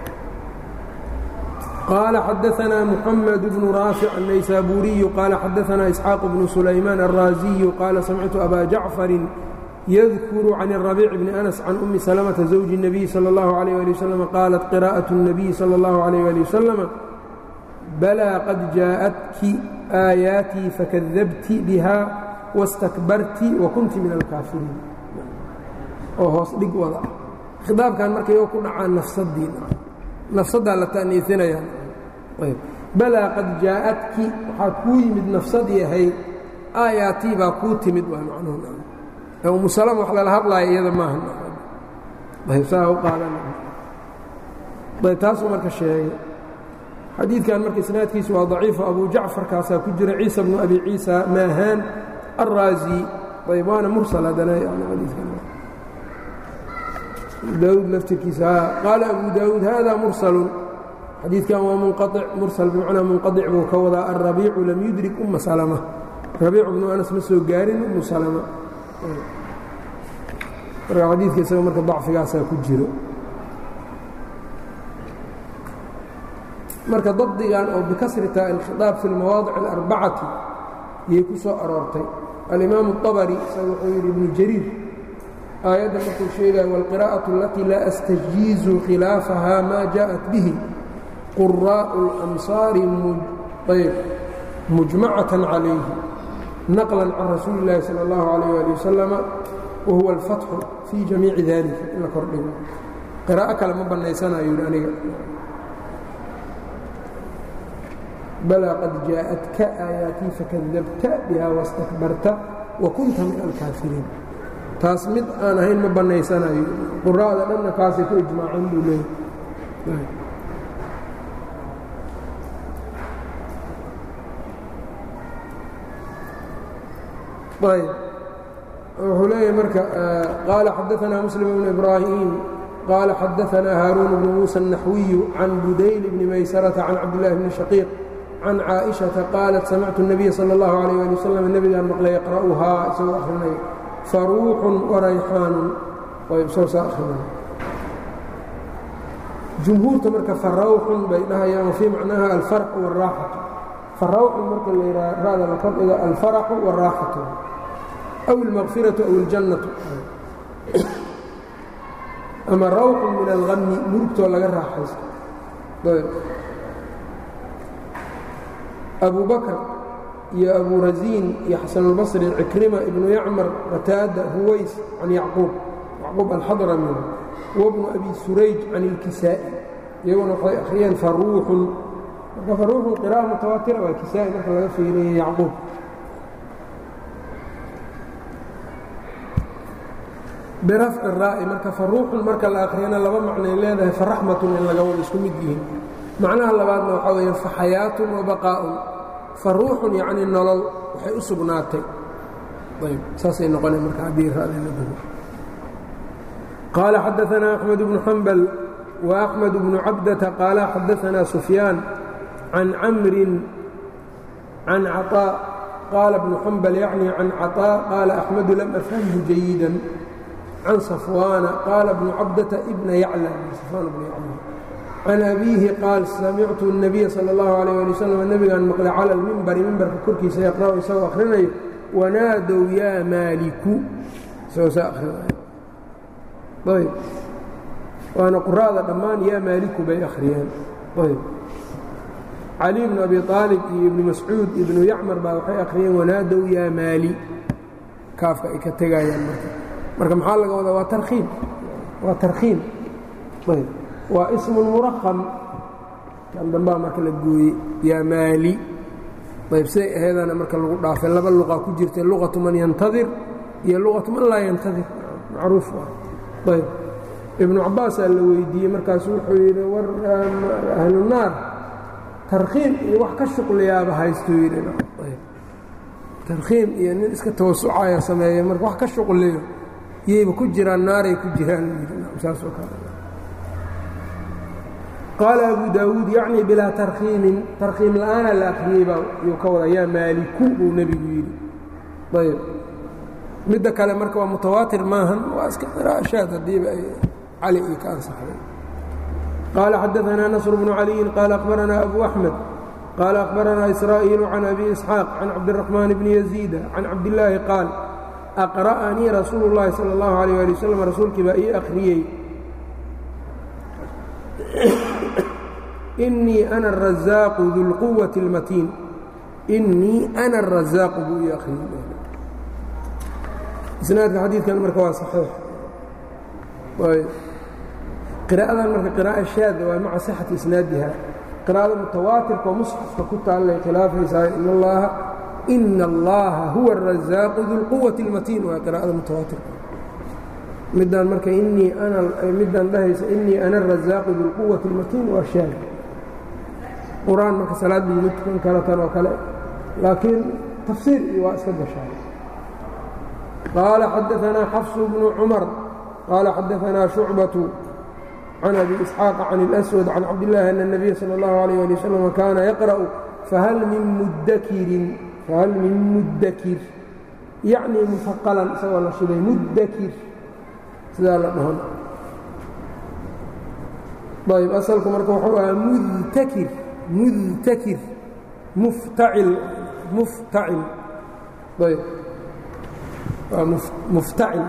qaala xadaثna محamed بن raafic الnaysaburiyu qaala xadaثna إسxاaq بن سulaymaan الraaزiyu qaala samictu أba jaعفari yadkuru can الرabيic بn أنس can أmi سلمةa زوجi النabiي slى الlaه عليه لي وsلم qaalat qراءaة النabiي slى الlaه عليه لي وsلم balىa qad jaaءatki آaيaaتii fakadabti bha wastakbarti wa kunti min alkaafiriin oo hoos dhig wada ah khidaabkan marka iyagoo ku dhacaa nafsadiina nafsaddaa la ta'niisinaya ayb balaa qad jaa'adki waxaa kuu yimid nafsad yahay aayaatii baa kuu timid waa macnuhu ee umu salama wax lala hadlaaya iyada maaha ayb saa u qaadan ayb taasuu marka sheegay xadiidkan marka isnaadkiisu waa daciifo abu jacfarkaasaa ku jira ciisa bnu abi ciisa maahaan الraaزي ayb waana mursل haddana daawud laftirkiisa qaala abu daawuud hada mursل xadiidkan waa munqaطic mursل bimacnaa munqaطic buu ka wadaa الrabiicu lam yudrik uma salma rabiicu bnu anas ma soo gaarin umu salma marka xadiidka isaga marka dacfigaasaa ku jiro marka dabdigan oo bikasrita اlkhiطaab fi اlmawaadic الarbacati yay ku soo aroortay alimaamu الطabri isaga wuxuu yidhi ibnu jariir aayadda markuu sheegaya wاlqirاءaة اlatii laa astajiizu khilaafaha ma jaءat bihi quraaءu اlamsaari mujmacaة calayhi naqla can rasuuli اllahi salى اllahu عalيh ali wasalama wahuwa اlfatxu fii jamiici dalika in la kordhigo qiraa'o kale ma bannaysanayo yidhi aniga balaa qad jaaءatka aayaatii fakadabta biha wastakbarta wa kunta min alkaafiriin taas mid aan ahayn ma bannaysanayo quraa'da dhanna kaasay ku ijmaaceen buu leeyahy ayb wuxuu leeyahay marka qaala xadaanaa muslim bnu ibraahim qaala xadaanaa haaruun bnu muusa الnaxwiyu can budayl bni maysarata can cabdillahi bni shaqiiq can caaئiشhaةa qaalat samictu الnabiya salى اllahu عalيه ali waslm nebigaan maqlay yaqra'uhaa isagoo akhrinay faruuxun warayxaanun soo saa akhrinay jumhuurta marka farawxun bay dhahayaan wafii macnaha alfarxu wاraaxatu farawxun marka la yidhaha ra'da la kordhiga alfaraxu wاraaxatu aw اlmaqfiraةu aw اljannatu ama rawxun min alغami murugtoo laga raaxaysto abu bakr iyo abu rasiin iyo xasan اlbصri cikrima ibnu yacmar qataada huways can yacquub yacquub alxadrami wabnu abi surayj can اlkisaa'i iyaguna waxay akhriyeen faruuxun marka faruuxun qira'a mutawaatira waa kisaa'i marka laga fiiriya yacquub birafci raa'i marka faruuxun marka la akhriyana laba macnay leedahay faraxmatun in laga wada isku mid yihiin macnaha labaadna waxaa weeye faxayaatun wa baqaa'un faruuxun yacni nolol waxay u sugnaatay ayb saasay noqonay marka haddii ra'da la dugo qaala xadaanaa axmed bnu xambal wa axmed bnu cabdata qaala xadaanaa sufyaan can camrin can caطaa qaala bnu xambal yacni can caطaa qaala axmedu lam afhamhu jayidan can safwaana qaala bnu cabdata ibna yacla safwaan bnu yacla can abiihi qaal samictu الnabiya salى اllahu عalيه ali wslam nebigaan maqlay cala اlmimbari mimbarka korkiisa yaqra'u isagoo akhrinayo wanaadow yaa maaliku isagoo saa akhrinayo ayb waana qura'da dhammaan yaa maaliku bay akhriyeen ayb cali bnu abi aalib iyo ibnu mascuud ibnu yacmar baa waxay akhriyeen wanaadow yaa maali kaafka ay ka tegayaan marka marka maxaa laga wadaa waa tarkiim waa tarkiim ayb waa ismu muraqam kan dambaa marka la gooyey yaa maali ayb siday aheedana marka lagu dhaafay laba luqa ku jirta luqatu man yantadir iyo luqatu man laa yantadir macruuf ayb ibnu cabaasaa la weydiiyey markaasu wuxuu yidhi war ahlu naar tarkiim iyo wax ka shuqliyaaba haystuu yidhi tarkiim iyo nin iska tawasucaya sameeya marka wax ka shuqliyo iyayba ku jiraan naaray ku jiraan saasoo kale qaala abu daawuud yacni bilaa tarkiimin tarkiim la'aana la akhriyey baa yuu ka wada yaa maaliku buu nebigu yidhi ayb midda kale marka waa mutawaatir maahan waa iska qiraa'ashaad haddiiba ay cali iyo ka ansaxday qaala xadaanaa nasr bnu caliyin qaala akhbaranaa abu axmed qaala akhbaranaa israa'iilu can abi isxaaq can cabdiraxmaan bni yaziida can cabdillaahi qaal aqra'anii rasuulu اllahi salى اllahu alيyه ali waslm rasuulkii baa ii akhriyey inii ana arazaaqu dulquwati اlmatiin inii ana arazaaqu buu ii akhriyey isnaadka xadiidkan marka waa saxiix qiraa'adan marka qiraa'a shaada waa maca sixati isnaadiha qiraa'ada mutawaatirka oo musxafka ku taallay khilaafaysaa in allaha ina allaha huwa arazaaqu dulquwati اlmatiin waa qiraa'ada mutawaatirka midaan marka inii ana midaan dhahaysa inii ana arazaaqu dulquwati اlmatiin waa shaad qur-aan marka salaad laguma tukan karo tan oo kale laakiin tafsiir iyo waa iska gashaa qaala xadaanaa xafsu bnu cumar qaala xadaanaa shucbatu can abi isxaaqa can اlaswad can cabdillaahi ana الnabiya salى اllahu alayh ali wasalam kaana yaqra'u fahal min mudakirin fahal min mudakir yacni mufaqalan isagoo la shibay mudakir sidaa la dhahon ayb asalku marka wuxuu ahaa mudtakir mudtakir muftacil muftacil ayb waa muftacil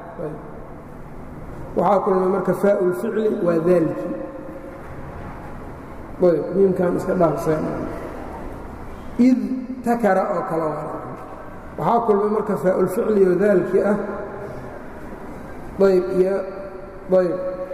waxaa kulmay marka faau lficli waa daalki ayb miimkan iska dhaafseen id takara oo kale waxaa kulmay marka faaulficli oo daalki ah ayb iyo ayb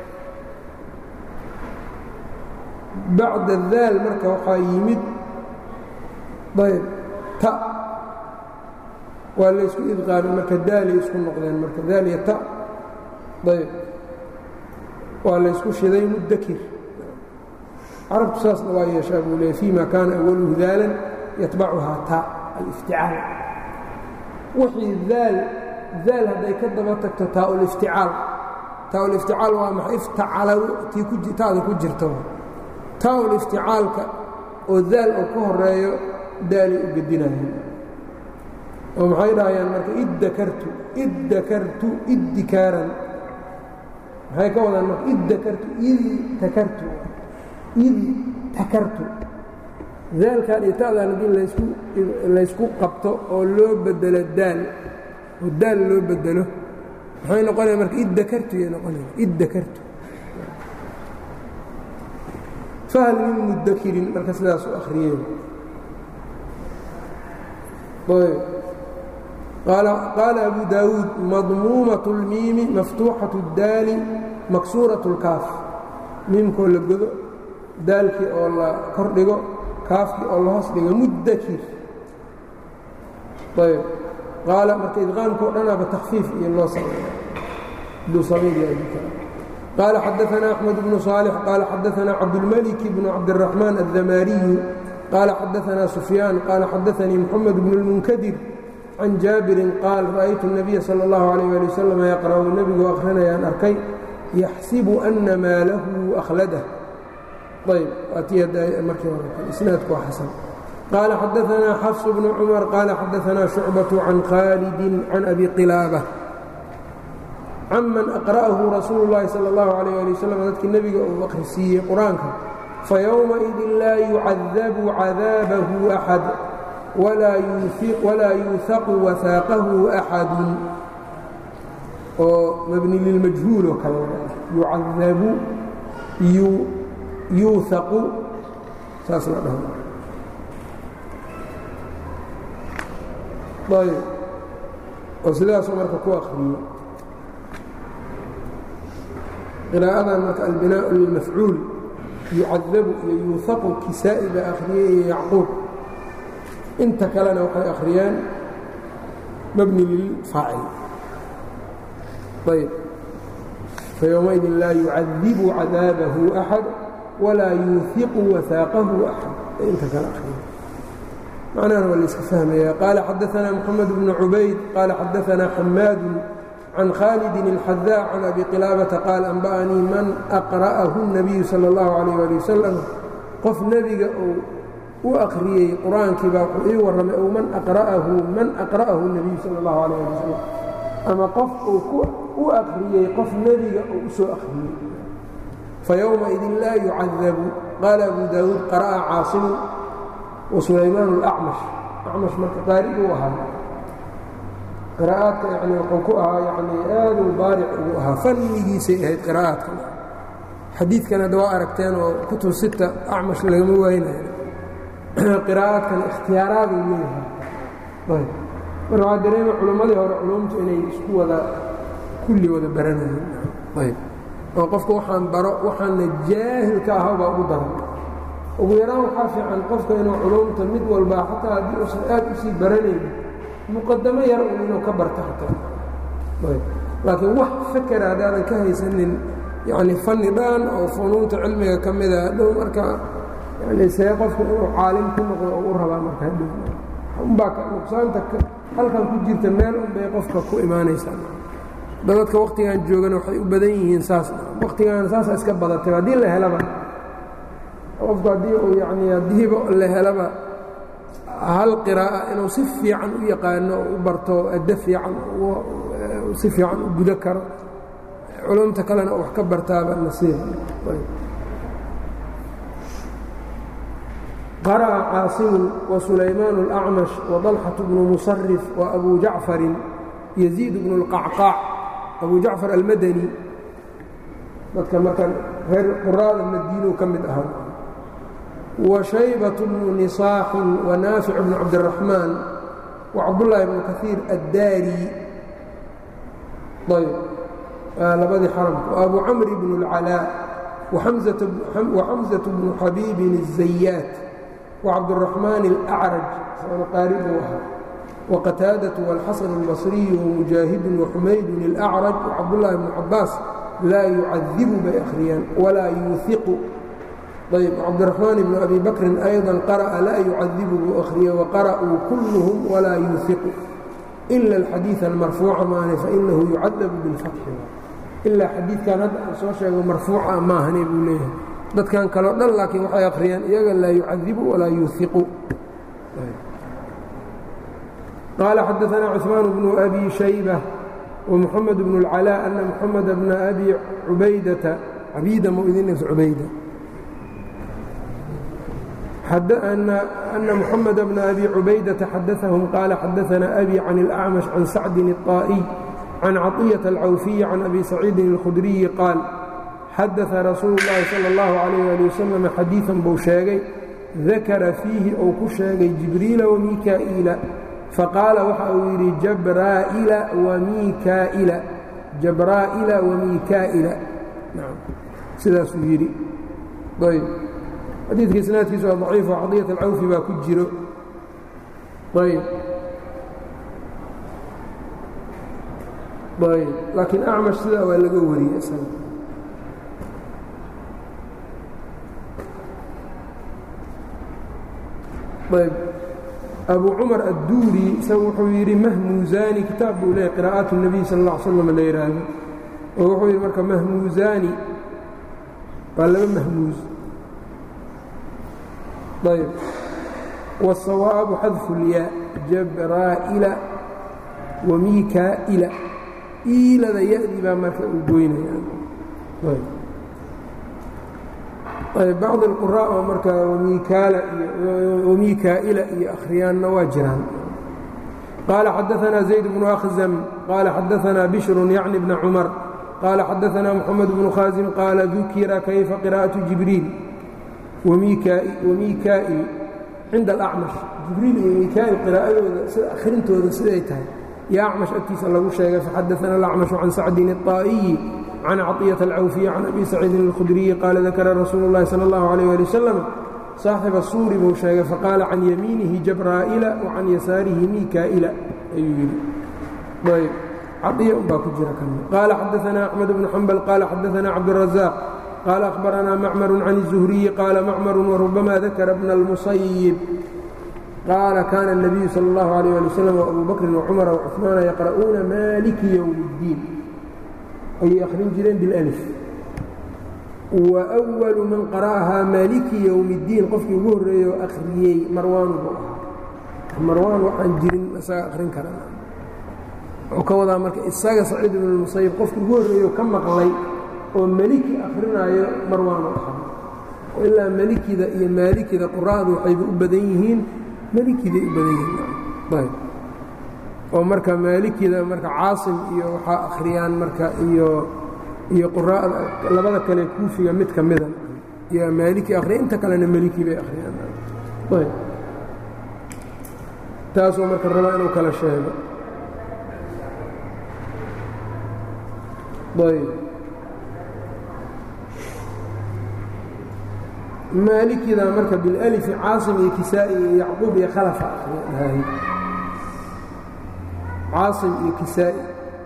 bacda daal marka waxaa yimid ayb ta waa laysku idqaamay marka daalay isku noqdeen marka daal iyo ta ayb waa laysku shiday mudakir carabtu saasna waa yeeshaa buu leeyay fii ma kaana awaluhu daalan yatbacuhaa ta alifticaal wixii daal daal hadday ka daba tagto taa-ulifticaal taa-ulifticaal waa maxay iftacala tii ku taada ku jirta taa-ulifticaalka oo daal oo ka horeeyo daalay u gedinayaan oo maxay dhahayaan marka iddakartu iddakartu iddikaaran maxay ka wadaan marka iddakartu id takartu id takartu daalkan iyo ta'dan haddii laysku laysku qabto oo loo bedelo daal oo daal loo bedelo maxay noqonaya marka iddakartu yay noqonaya iddakartu fahal min mudakirin marka sidaas u akhriyeen qaala abu daawuud madmuumaة اlmiimi maftuuxaة اdaali maksuuraة اlkaaf miimkoo la godo daalkii oo la kor dhigo kaafkii oo la hoos dhigo mudakir ayb qaala marka idqaamkao dhanaaba takfiif iyo loo sameeya duu samayn qaala xadaثna أxmed bnu صaalح qaala xadaثna cabdالmلك bnu cabdالرaحmaan الdamaariyu qaala xadaثna sufyaan qaala xadaثanii mxamed bnu الmunkadir can jaabirin qaal ra'aytu الnabiya salى اllahu عalيه ali wasalam yaqra'u nebigu akhrinayaan arkay yaxsibu ana maa lahu akhladah ayb markii horeisnaadku waa xasan qaala xadaثanaa xafs bnu cumar qaala xadaثanaa shucbaة can khaalidi can abi qilaabة canman aqra'ahu rasuulu اllahi salى اllahu عalيه ali wasalam dadkii nebiga uu akhrisiiyey qur-aanka fayowmaidin laa yucadabu cadaabahu axad walaa yuuhaqu wahaaqahu axadu oo mabni lilmajhuul oo kale yucadabu yuuhaqu saas la dhaho ayb oo sidaasuu marka ku akriyo qiraa'adan marka albinaaءu lilmafcuul yucadabu iyo yuuhaqu kisaa'i baa akhriyey iyo yacquub inta kalena waxay akhriyeen mabni lilfaacil ayb fayowmaidin laa yucadibu cadaabahu axad walaa yuuhiqu wahaaqahu axad inta kale akhriya macnahana waa layska fahmaya qaala xadaثna mxamed bnu cubayd qaala xadaثna xamaadu can khaalidin اlxadaa can abi qilaabata qaal anba'anii man aqra'ahu الnabiyu salى اllahu عalيh ali wasalam qof nebiga uu u akhriyey qur-aankii baa wuxuu ii warramay ow man aqra'ahu man aqra'ahu الnabiyu salى اllahu عalيh ali wasalam ama qof uu u akhriyey qof nebiga uu u soo akhriyey fayowmaidin laa yucadabu qaala abu daawuud qara'a caasimu wa sulaymaan اlacmash acmash marka qaari uu ahaa qiraa'aadka yani wuxuu ku ahaa yani aaduu baaric ugu ahaa fannigiisay ahayd qiraa'aadka xadiidkan hadda waa aragteen oo kutub sita acmash lagama waaynayo qiraa'aadkan ikhtiyaaraaduu leeyahay ayb marka waxaa dareema culimmadii hore culumtu inay isku wada kulli wada baranayeen ayb oo qofka waxaan baro waxaana jaahilka ahaa baa ugu daran ugu yaraan waxaa fiican qofka inuu culumta mid walbaa xataa haddii uusan aad u sii baranayn muqadamo yar un inuu ka barto xataa ayb laakiin wax fakera haddaadan ka haysanin yacni fanni dhan oo funuunta cilmiga ka mida hadhow marka yani see qofku inuu caalim ku noqdo oo u rabaa marka hadhow unbaa nuqsaanta halkan ku jirta meel unbay qofka ku imaanaysaa dadadka waktigan joogana waxay u badan yihiin saas waktigan saasa iska badatay haddii la helaba qofku haddii uu yani haddiiba la helaba hal qiraa'a inuu si fiican u yaqaano u barto addo fiican si fiican u gudo karo culumta kalena wax ka bartaaba nasiib qara'a caasimu وsulaymaan الأcmaش وطalxaة bnu musarif وabu jacfarin yaziid bnu اlqacqaac abu jacfar almadani dadka marka reer quraada madiinu ka mid ahaa وشhaybaة bnu نisaaxin وnaafic bnu cabdالرaحmaan وcabdالlahi bnu kaثiir addaari ayb labadii xaramka وabu camr bn الcalاء وxamزaة bnu xabiibin الزayaat وcabdالرaحmaan الأcraj sanu qaari buu ahaa وqataadaة والxaسن الbaصriي وmujaahid وxumayd الأcraj وcabdالlahi bn cabaas laa yucadibu bay akhriyaan walaa yuuiqu ayb cabdiraxmaan ibnu abi bakrin ayضa qara'a laa yucadibu buu akhriye waqara'uu kulluhum walaa yuuiqu ila alxadiiث almarfuuca maane fainahu yucadabu biاlfatxi ilaa xadiidkan hadda aan soo sheego marfuuca maahane buu leeyahay dadkan kaleo dhan laakiin waxay akhriyaan iyaga laa yucadibu walaa yuuiqu qaala xadaثna cثmaan bnu abi shaybة ومحمد بن العلاء أن محمد بن أبي عبيدة عبيدة مؤذنة عبيدة حد أن, أن محمد بن أبي عبيدة حدثهم قال حدثنا أبي عن الأعمش عن سعد الطائي عن عطية العوفي عن أبي سعيد الخدري قال حدث رسول الله صلى الله عليه وآله وسلم حديثا بوشاغي ذكر فيه أو كشاغي جبريل وميكائيل faqaala waxa uu yidhi jabraa'ila wamiikaa'ila jabraa'ila wamiikaa'ila sidaasuu yidhi ayb xadiidka isnaadkiisa waa daciif oo cadiyat alcawfi baa ku jiro ayb ayb laakiin acmash sidaa waa laga wariyey isaga ayb abu cumar adduuri isaga wuxuu yidhi mahmuuzaani kitaab buu leeyahy qiraa'aat الnabiy sal اlla ly slam la yidhaahdo oo wuxuu yidhi marka mahmuuzaani waa laba mahmuuz ayb wالsawaabu xadfu اlyaa jabraa'ila wamiikaa'ila iilada ya-dii baa marka uu goynaya bacd اlquraaء oo markaa wamiikaa'ila iyo akhriyaanna waa jiraan qaala xadaثna zayd bnu akhzam qaala xadaثna bishru yacni bna cumar qaala xadaثna mxamed bnu khaasim qaala dukira kayfa qira'aةu jibriil wamiikaa'il cinda alacmash jibriil iyo miikaa'il qiraa'adooda sida akhrintooda siday tahay yo acmash agtiisa lagu sheegay faxadaثna alacmashu can sacdin الطaa'iyi can caطiyaة alcawfiya can abi saciidin اlkhudriyi qaala dakara rasuulu اllahi salى اllahu عalيh ali wasalam saaxiba suuri buu sheegay faqaala can yamiinihi jabraa'ila wa can yasaarihi miikaa'ila ayuu yidhi ayb caطiya unbaa ku jira kan qaala xadaثna axmed bnu xambal qaala xadaثna cabdالrazaaq qaala akhbaranaa macmaru can الzuhriyi qaala macmaru warubama dakara bna اlmusayib qaala kaana الnabiyu salى اllahu عalيh ali wasalam وabu bakrin وcumara وcuثmaana yaqra'uuna maliki ywm اddiin ayay akhrin jireen biاlأlif wa أwalu man qara'ahaa maaliki yowmi اddiin qofkii ugu horreeyey oo akhriyey marwaanu buu ahaa marwaan waxaan jirin isaga akhrin karan wuxuu ka wadaa marka isaga saciid ibn اlmusayib qofkii ugu horreeyo ka maqlay oo meliki akhrinaayo marwaanu ahaa ilaa melikida iyo maalikida qura'du waxayba u badan yihiin melikiday u badan yihiin oo marka maalikida marka caasim iyo waxaa akhriyaan marka iyo iyo quraa'da labada kale kuufiga mid ka mida iyo maaliki akhriya inta kalena meliki bay akhriyaan ayb taasoo marka rabaa inuu kala sheego ayb maalikida marka bilalifi caasim iyo kisaa'i iyo yacquub iyo khalafa akhriyahay caasim iyo kisaa'i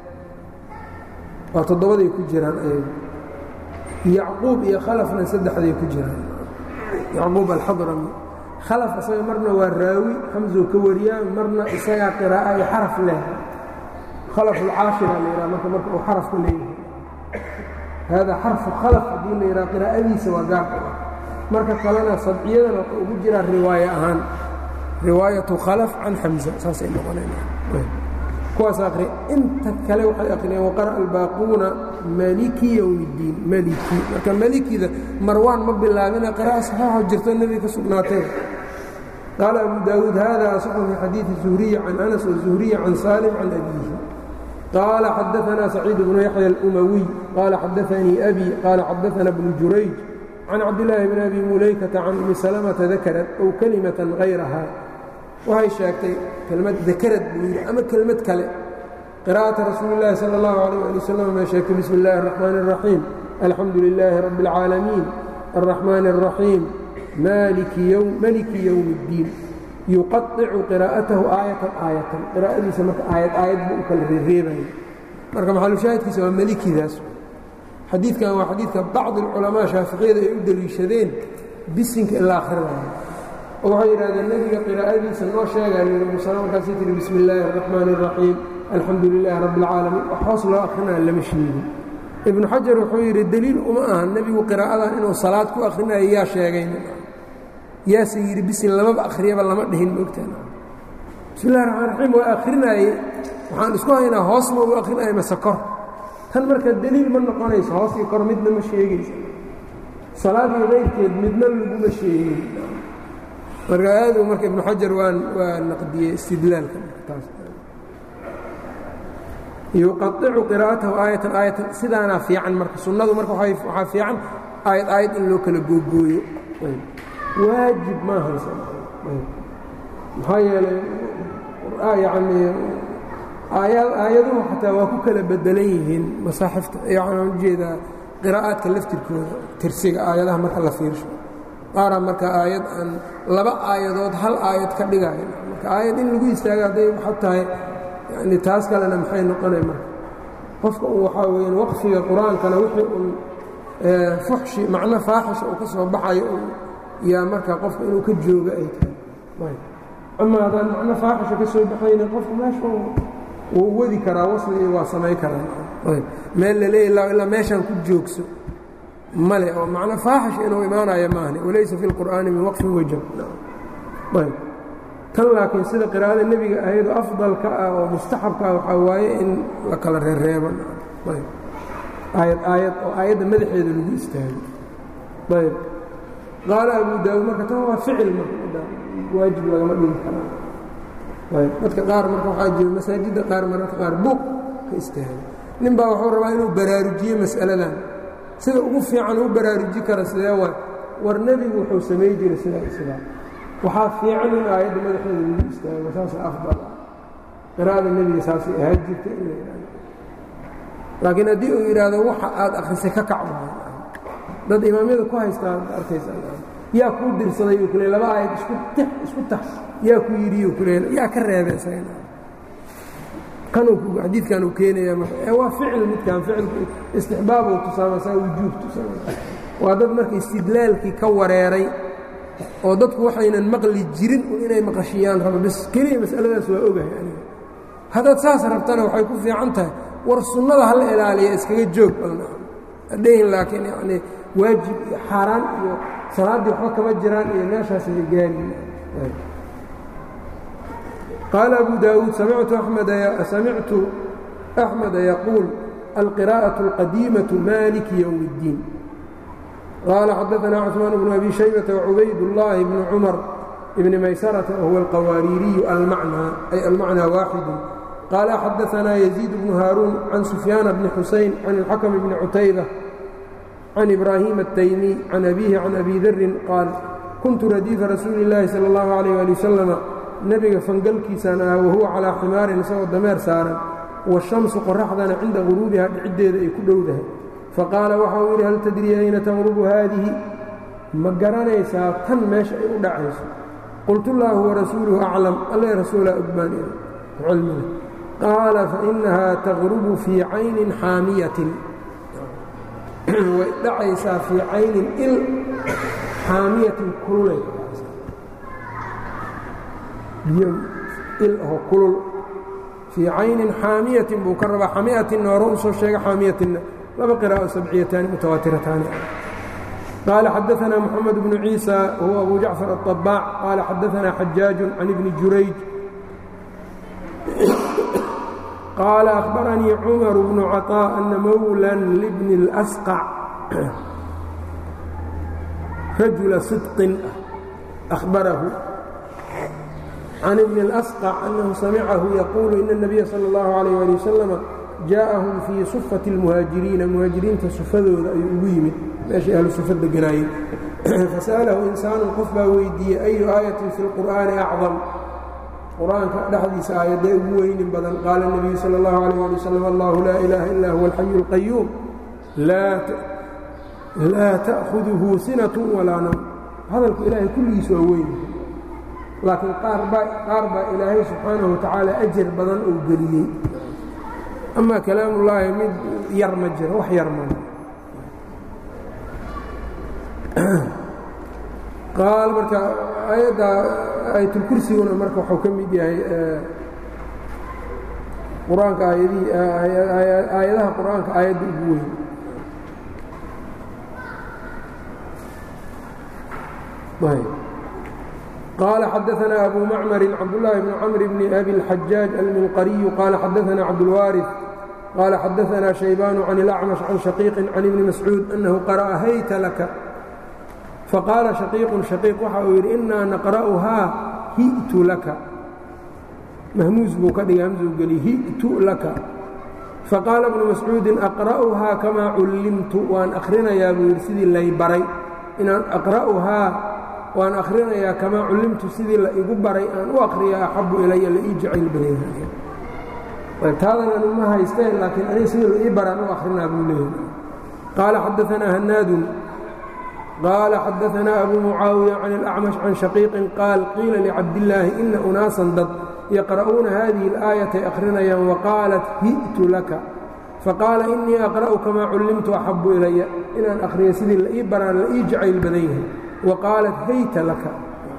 waa toddobaday ku jiraan ayagu yacquub iyo khalafna saddexday ku jiraan yacquub alxadrami khalaf isaga marna waa raawi xamsow ka wariyaa marna isagaa qiraa'a iyo xaraf leh khalaf alcaashira la yidhaha marka marka uu xarafka leeyahay haadaa xarfu khalaf haddii la yidhaha qiraa'adiisa waa gaarka ah marka kalena sabciyadana wuxuu ugu jiraa riwaaye ahaan riwaayatu khalaf can xamza saasay noqonayna kuwaas akri inta kale waxay akhriyeen waqara albaaquuna maliki yowm اddiin maliki marka malikida marwaan ma bilaabina qira'a saxiixo jirto nebiga ka sugnaatee qaala abu daawuud hada asaxu fi xadiidi zuhriyi can anas wazuhriyi can saalim can abiihi qaala xadaثna saciid bnu yaxya اlumawiy qaala xadaanii abi qaala xadaثna bnu jurayj can cabdillaahi bn abi mulaykata can umi salamata dakarat ow kalimatan hayraha waxay sheegtay kelmad dakarad buu yidhi ama kelmad kale qira'ata rasuuli اllaahi salى اllahu alيh ali wasalam bay sheegtay bismi اllahi الraxmaan الraxiim alxamdu lilaahi rabbi اlcaalamiin الraxmaan الraxiim maliki yowmi اddiin yuqaطicu qiraa'atahu aayatan aayatan qiraa'adiisa marka aayad aayad buu u kala reereebaya marka maxalushaahidkiisa waa melikidaas xadiidkan waa xadiidka bacdi اlculamaa shaaficiyada ay u deliishadeen bisinka in la akhrinayo oo waxay yidhahdeen nebiga qiraa'adiisa noo sheegaa yidhi musala markaasay tihi bismi illaahi araxmaani araxiim alxamdu lilaahi rabbi alcaalamiin wax hoos loo akrinaya lama sheegin ibnu xajar wuxuu yidhi deliil uma aha nebigu qiraa'adan inuu salaad ku akhrinayo yaa sheegayna yaase yidhi bisin lamaba akhriyaba lama dhihin maogtaan bismi llahi raxmaan raxiim waa akhrinaayey waxaan isku haynaa hoos ma u akrinaya mase kor tan marka deliil ma noqonayso hoos iyo kor midna ma sheegaysa salaadii qayrkeed midna laguma sheegin marka aadu marka ibnu xajar waa waa naqdiyey istidlaalka taas yuqaicu qiraa'atahu aayatan aayatan sidaanaa fiican marka sunnadu marka waxaa fiican aayad aayad in loo kala googooyo waajib maahaysa maxaa yeelay yani aayaduhu xataa waa ku kala bedelan yihiin masaaxifta waxaan ujeedaa qiraa'aadka laftirkooda tirsiga aayadaha marka la fiirsho qaaraa marka aayad aan laba aayadood hal aayad ka dhigayo marka aayad in lagu istaago hadday waxa tahay yani taas kalena maxay noqonay marka qofka un waxaa weeyaan waqfiga qur-aankana wixii un fuxshi macno faaxisha uu ka soo baxayo un yaa marka qofka inuu ka joogo ay tahay ama haddaan macno faaxisha ka soo baxayna qofka meesha wuu wadi karaa wasli iyo waa samay karaa meel la leeya ilaa meeshaan ku joogso male oo macno faaxish inuu imaanayo maahne walaysa fi اlqur'aani min waqfin wajab ayb tan laakiin sida qiraa'ada nebiga ahaydoo afdalka ah oo mustaxabka ah waxaa waaye in la kala reereebo ayb aayad aayad oo aayadda madaxeeda lagu istaago ayb qaala abu daawud marka tan waa ficil marka waajib lagama dhigi karaa ayb dadka qaar marka waxaa jiro masaajidda qaar mararka qaar buuq ka istaago nin baa wuxuu rabaa inuu baraarujiyo mas'aladan sida ugu fiican u baraaruji kara sidee waay war nebigu wuxuu samay jiray sidaa sidaa waxaa fiican in aayadda madaxeeda lagu istaago saasa afdal ah qiraa'ada nebiga saasay ahaan jirta in la yidhahdo laakiin haddii uu yidhaahdo waxa aad akhrisay ka kac maayo dad imaamyada ku haystaa arkaysa yaa kuu dirsaday uu kule laba aayad isku tix isku tax yaa ku yidhiyu kule yaa ka reebay isagana kanuu xadiidkan uu keenaya marka ee waa ficil midkan ficilku istixbaabuu tusaama saa wujuub tusaama waa dad marka istidlaalkii ka wareeray oo dadku waxaynan maqli jirin inay maqashiyaan rabo bis keliya mas'aladaas waa ogahay aniga haddaad saas rabtana waxay ku fiican tahay war sunnada hala ilaaliya iskaga joog balna adhehin laakiin yacnii waajib iyo xaaraan iyo salaaddii waxba kama jiraan iyo meeshaasay gaari qaala abu daawuud samictu samictu axmeda yaquul alqiraa'aة اlqadiimaةu maliki ywm اddiin qaala xadaثna cثmaan bnu abi shaybata وcubayd اllahi bni cumar bni maysarata wahuwa alqawaariiriyu almacnaa ay almacnaa waaxidu qaala xadaثna yaziid bnu haaruun can sufyaana bni xusayn can اlxakm bni cutayba can ibraahiim الtaymiy can abihi can abi darin qaal kuntu radiifa rasuuli اllaahi salى اllahu عalيh ali waslama nebiga fangalkiisaan ah wahuwa calaa ximaarin isagoo dameer saaran washamsu qoraxdana cinda guruubiha dhiciddeeda ay ku dhowdahay faqaala waxa uu yidhi hal tadrii ayna taqrubu haadihi ma garanaysaa tan meesha ay u dhacayso qultu llaahu warasuuluhu aclam alle rasuulaa ogbaan cilmiga qaala fainahaa taqrubu fii caynin xaamiyatin way dhacaysaa fii caynin il xaamiyatin kululay biyo il aho kulul fii caynin xaamiyatin buu ka rabaa xamiyatinna hore u soo sheega xaamiyatinna laba qiraa'o sabciyataani mutawaatirataani qaala xadaثna moxamed bnu ciisa wahuwa abu jacfar aلطabaac qaala xadaثna xajaaju can ibni jurayj qaala akhbaranii cumar bnu caطاء ana mowlan libni اlasqac rajula sidqin ahbarahu can ibni اlasqac annahu samicahu yaquulu ina الnabiya salى اllahu عalيyه ali wasalama jaaءahum fii sufati اlmuhaajiriina muhaajiriinta sufadooda ayuu ugu yimid meeshay ahlu sufa deganaayeen fasa'alahu insaanu qof baa weydiiyey ayu aayatin fi اlqur'aani acdam qur-aanka dhexdiisa aayadee ugu weynin badan qaala الnabiyu salى اllahu عalيh ali wasalam allahu laa ilaaha ila huwa alxayu اlqayuum laa ta'huduhu sinat walaa nawm hadalku ilaahay kulligiis waa weyn laakiin qaar baa ilaahay subxaanahu watacaala ajar badan uu geliyey ama kalaamullaahi mid yar ma jiro wax yar ma qaal marka aayadda aayatulkursiguna marka waxuu ka mid yahay qur-aanka aayadihii aayadaha qur-aanka aayadda ugu weyn قال xدثنا أbو معمر cبدالله بن cمر بن أbي الحجاج المنqري قال xدثنا cبدالوارث قال xدثنا شhيبان عن الأعمش عن شhقيق عن بن مسعوud أنه قرأ hyt لك faqاaلa شhقيiq شhقيiq waxa uu yidhi إnaa نqرأhaa hi'tu laka mahmuus buu ka dhigay hmزu geliy hi'tu laka faqاala بن مسعوudi أqرأhaa kamaa cullimtu waan akhrinayaa buu yidhi sidii lay baray inaan أqرأhaa waan akhrinayaa kamaa cullimtu sidii la igu baray aan u akhriya axabu ilaya la ii jacayl badan taadan anu ma haysteen laakiin aniga sidii la ii baraan u akhrinaa buu leeyahay qaala xadaanaa hanaadun qaala xadaanaa abu mucaawiya can اlأcmash can shaqiiqin qaal qiila licabdillaahi ina unaasan dad yaqra'uuna hadihi اlآayatay akhrinayaan waqaalat hi'tu laka faqaala inii aqra'u kamaa cullimtu axabu ilaya inaan akhriya sidii la ii baraan la ii jacayl badan yahay waqaalat hayta laka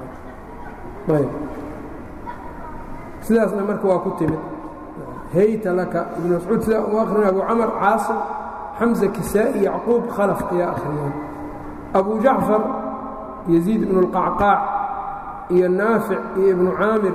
sidaasna marka waa ku timid hayta laka ibn mascuud sidaa u akhrina abu camar caasim xamza kisaa'i yacquub khalaf ayaa akhriyaan abu jacfar yaziid ibnu اlqacqaac iyo naafic iyo ibnu caamir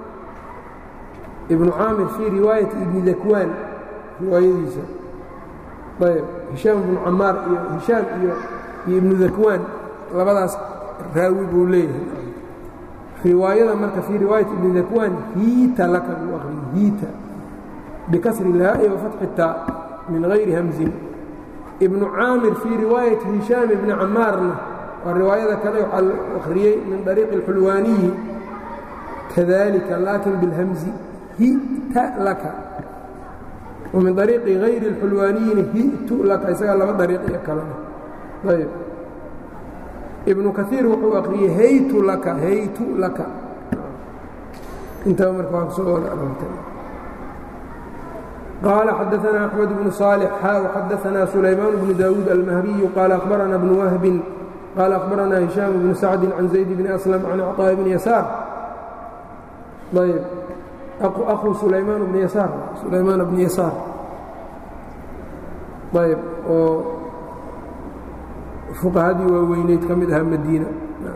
ibnu caamir fii riwaayati ibni dakwaan riwaayadiisa ayb hishaam ibnu camaar iyo hishaam iyo iyo ibnu dakwaan labadaas raawi buu leeyahay riwaayada marka fii riwaayat ibni dakwaan hiita laka buu akhriyey hiita bikasri ilhaa'i wafatxi taa min hayri hamzin ibnu caamir fii riwaayati hishaam ibni camaarna waa riwaayada kale waxaa la akhriyey min dariiqi اlxulwaaniyi kadalika laakin bilhamzi hita laka wa min dariiqi hayri اlxulwaaniyina hitu laka isagaa laba dariiq iyo kalena ayb ibnu kaiir wuxuu akhriyey haytu laka haytu laka intaba marka waa soo wada arortay qaala xadaanaa axmed bnu صaalix xaaw xadaanaa sulaymaan bnu daawuud almahriyu qaala akhbarana bnu wahbin qaala akhbaranaa hishaam bnu sacdi can zayd bni aslam can acطaaءi bni yasaar ayb akhuu sulaymaan bni yasaar sulaymaan bni yasaar ayb oo fuqahadii waaweyneyd ka mid ahaa madiina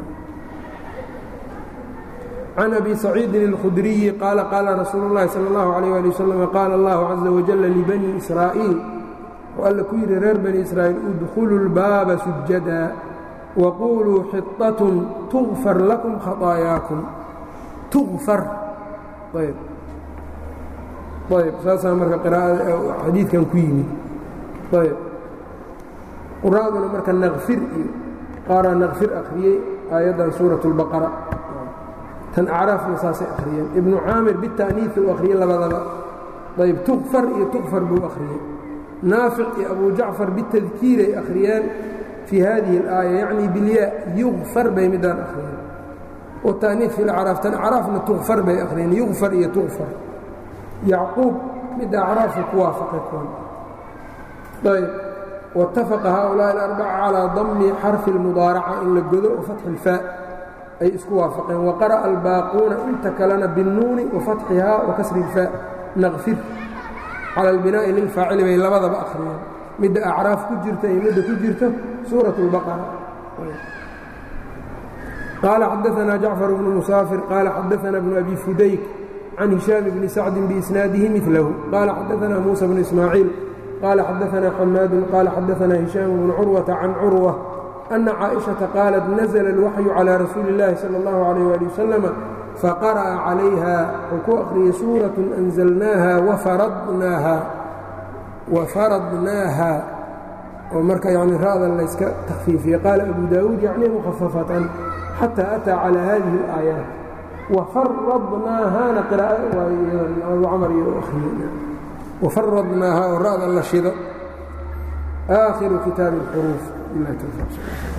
can abi saciidin اlkhudriyi qaala qaala rasuulu اllahi salى اllahu عalيyه ali waslm qaala allahu caza wajala libani israa'iil oo alla ku yidhi reer bani israa'iil udkhuluu اlbaaba sujada waquluu xiطatun tugfar lakum khaطaayaakum tugfar ayb ayb saasaa marka qiraa'ada xadiidkan ku yimid ayb quraaduna marka nakfir iyo qaaraa nakfir akhriyey aayaddan suuraة اlbaqara tan acraafna saasay akhriyeen ibnu caamir bita'niifi uu akhriyey labadaba ayb tukfar iyo tukfar buu akhriyey naafic iyo abu jacfar bitadkiiray akhriyeen fii hadihi اlaaya yacni bilyaa yugfar bay midaan akhriyeen wata'niif fi lacraaf tan acraafna tukfar bay akhriyeen yugfar iyo tukfar yacquub midda acraafu ku waafaqay kuwan ayb wاtafaqa haؤulaaءi اlarbaca calىa dami xarfi اlmudaaraca in la godo o fatxi اlfaa ay isku waafaqeen waqara'a albaaquuna inta kalena biاnnuuni wafatxihaa wakasri اlfaa naqfir cala اlbinaa'i lilfaacili bay labadaba akhriyeen midda acraaf ku jirta iyo midda ku jirta suuraة اlbaqara qaala xadaثna jacfar bnu musaafir qaala xadaثna bnu abi fudayk can hishaam bni sacdi biisnaadihi milahu qaala xadaثna muusa bnu ismaaciil qaala xadaثna xamaadu qaala xadaثna hishaam bnu curwata can curwa أنa caaئiشhaةa qaalat naزla الwaxyu calىa rasuuli الlahi salى الlahu عalيه ali wasalam faqara'a calayha wuxuu ku akhriyey suuraة أnزalnaaha wafaradnaaha oo marka yani ra'dan layska takfiifiyey qaala abu daawuud yacni mukhaفafatan xatى أtىa calى hadihi الآayaaت wafaradnaahaana abu camar iyo akhriyey wafaradnaaha oo ra'dan la shido آakhiru kitaabi الxruuf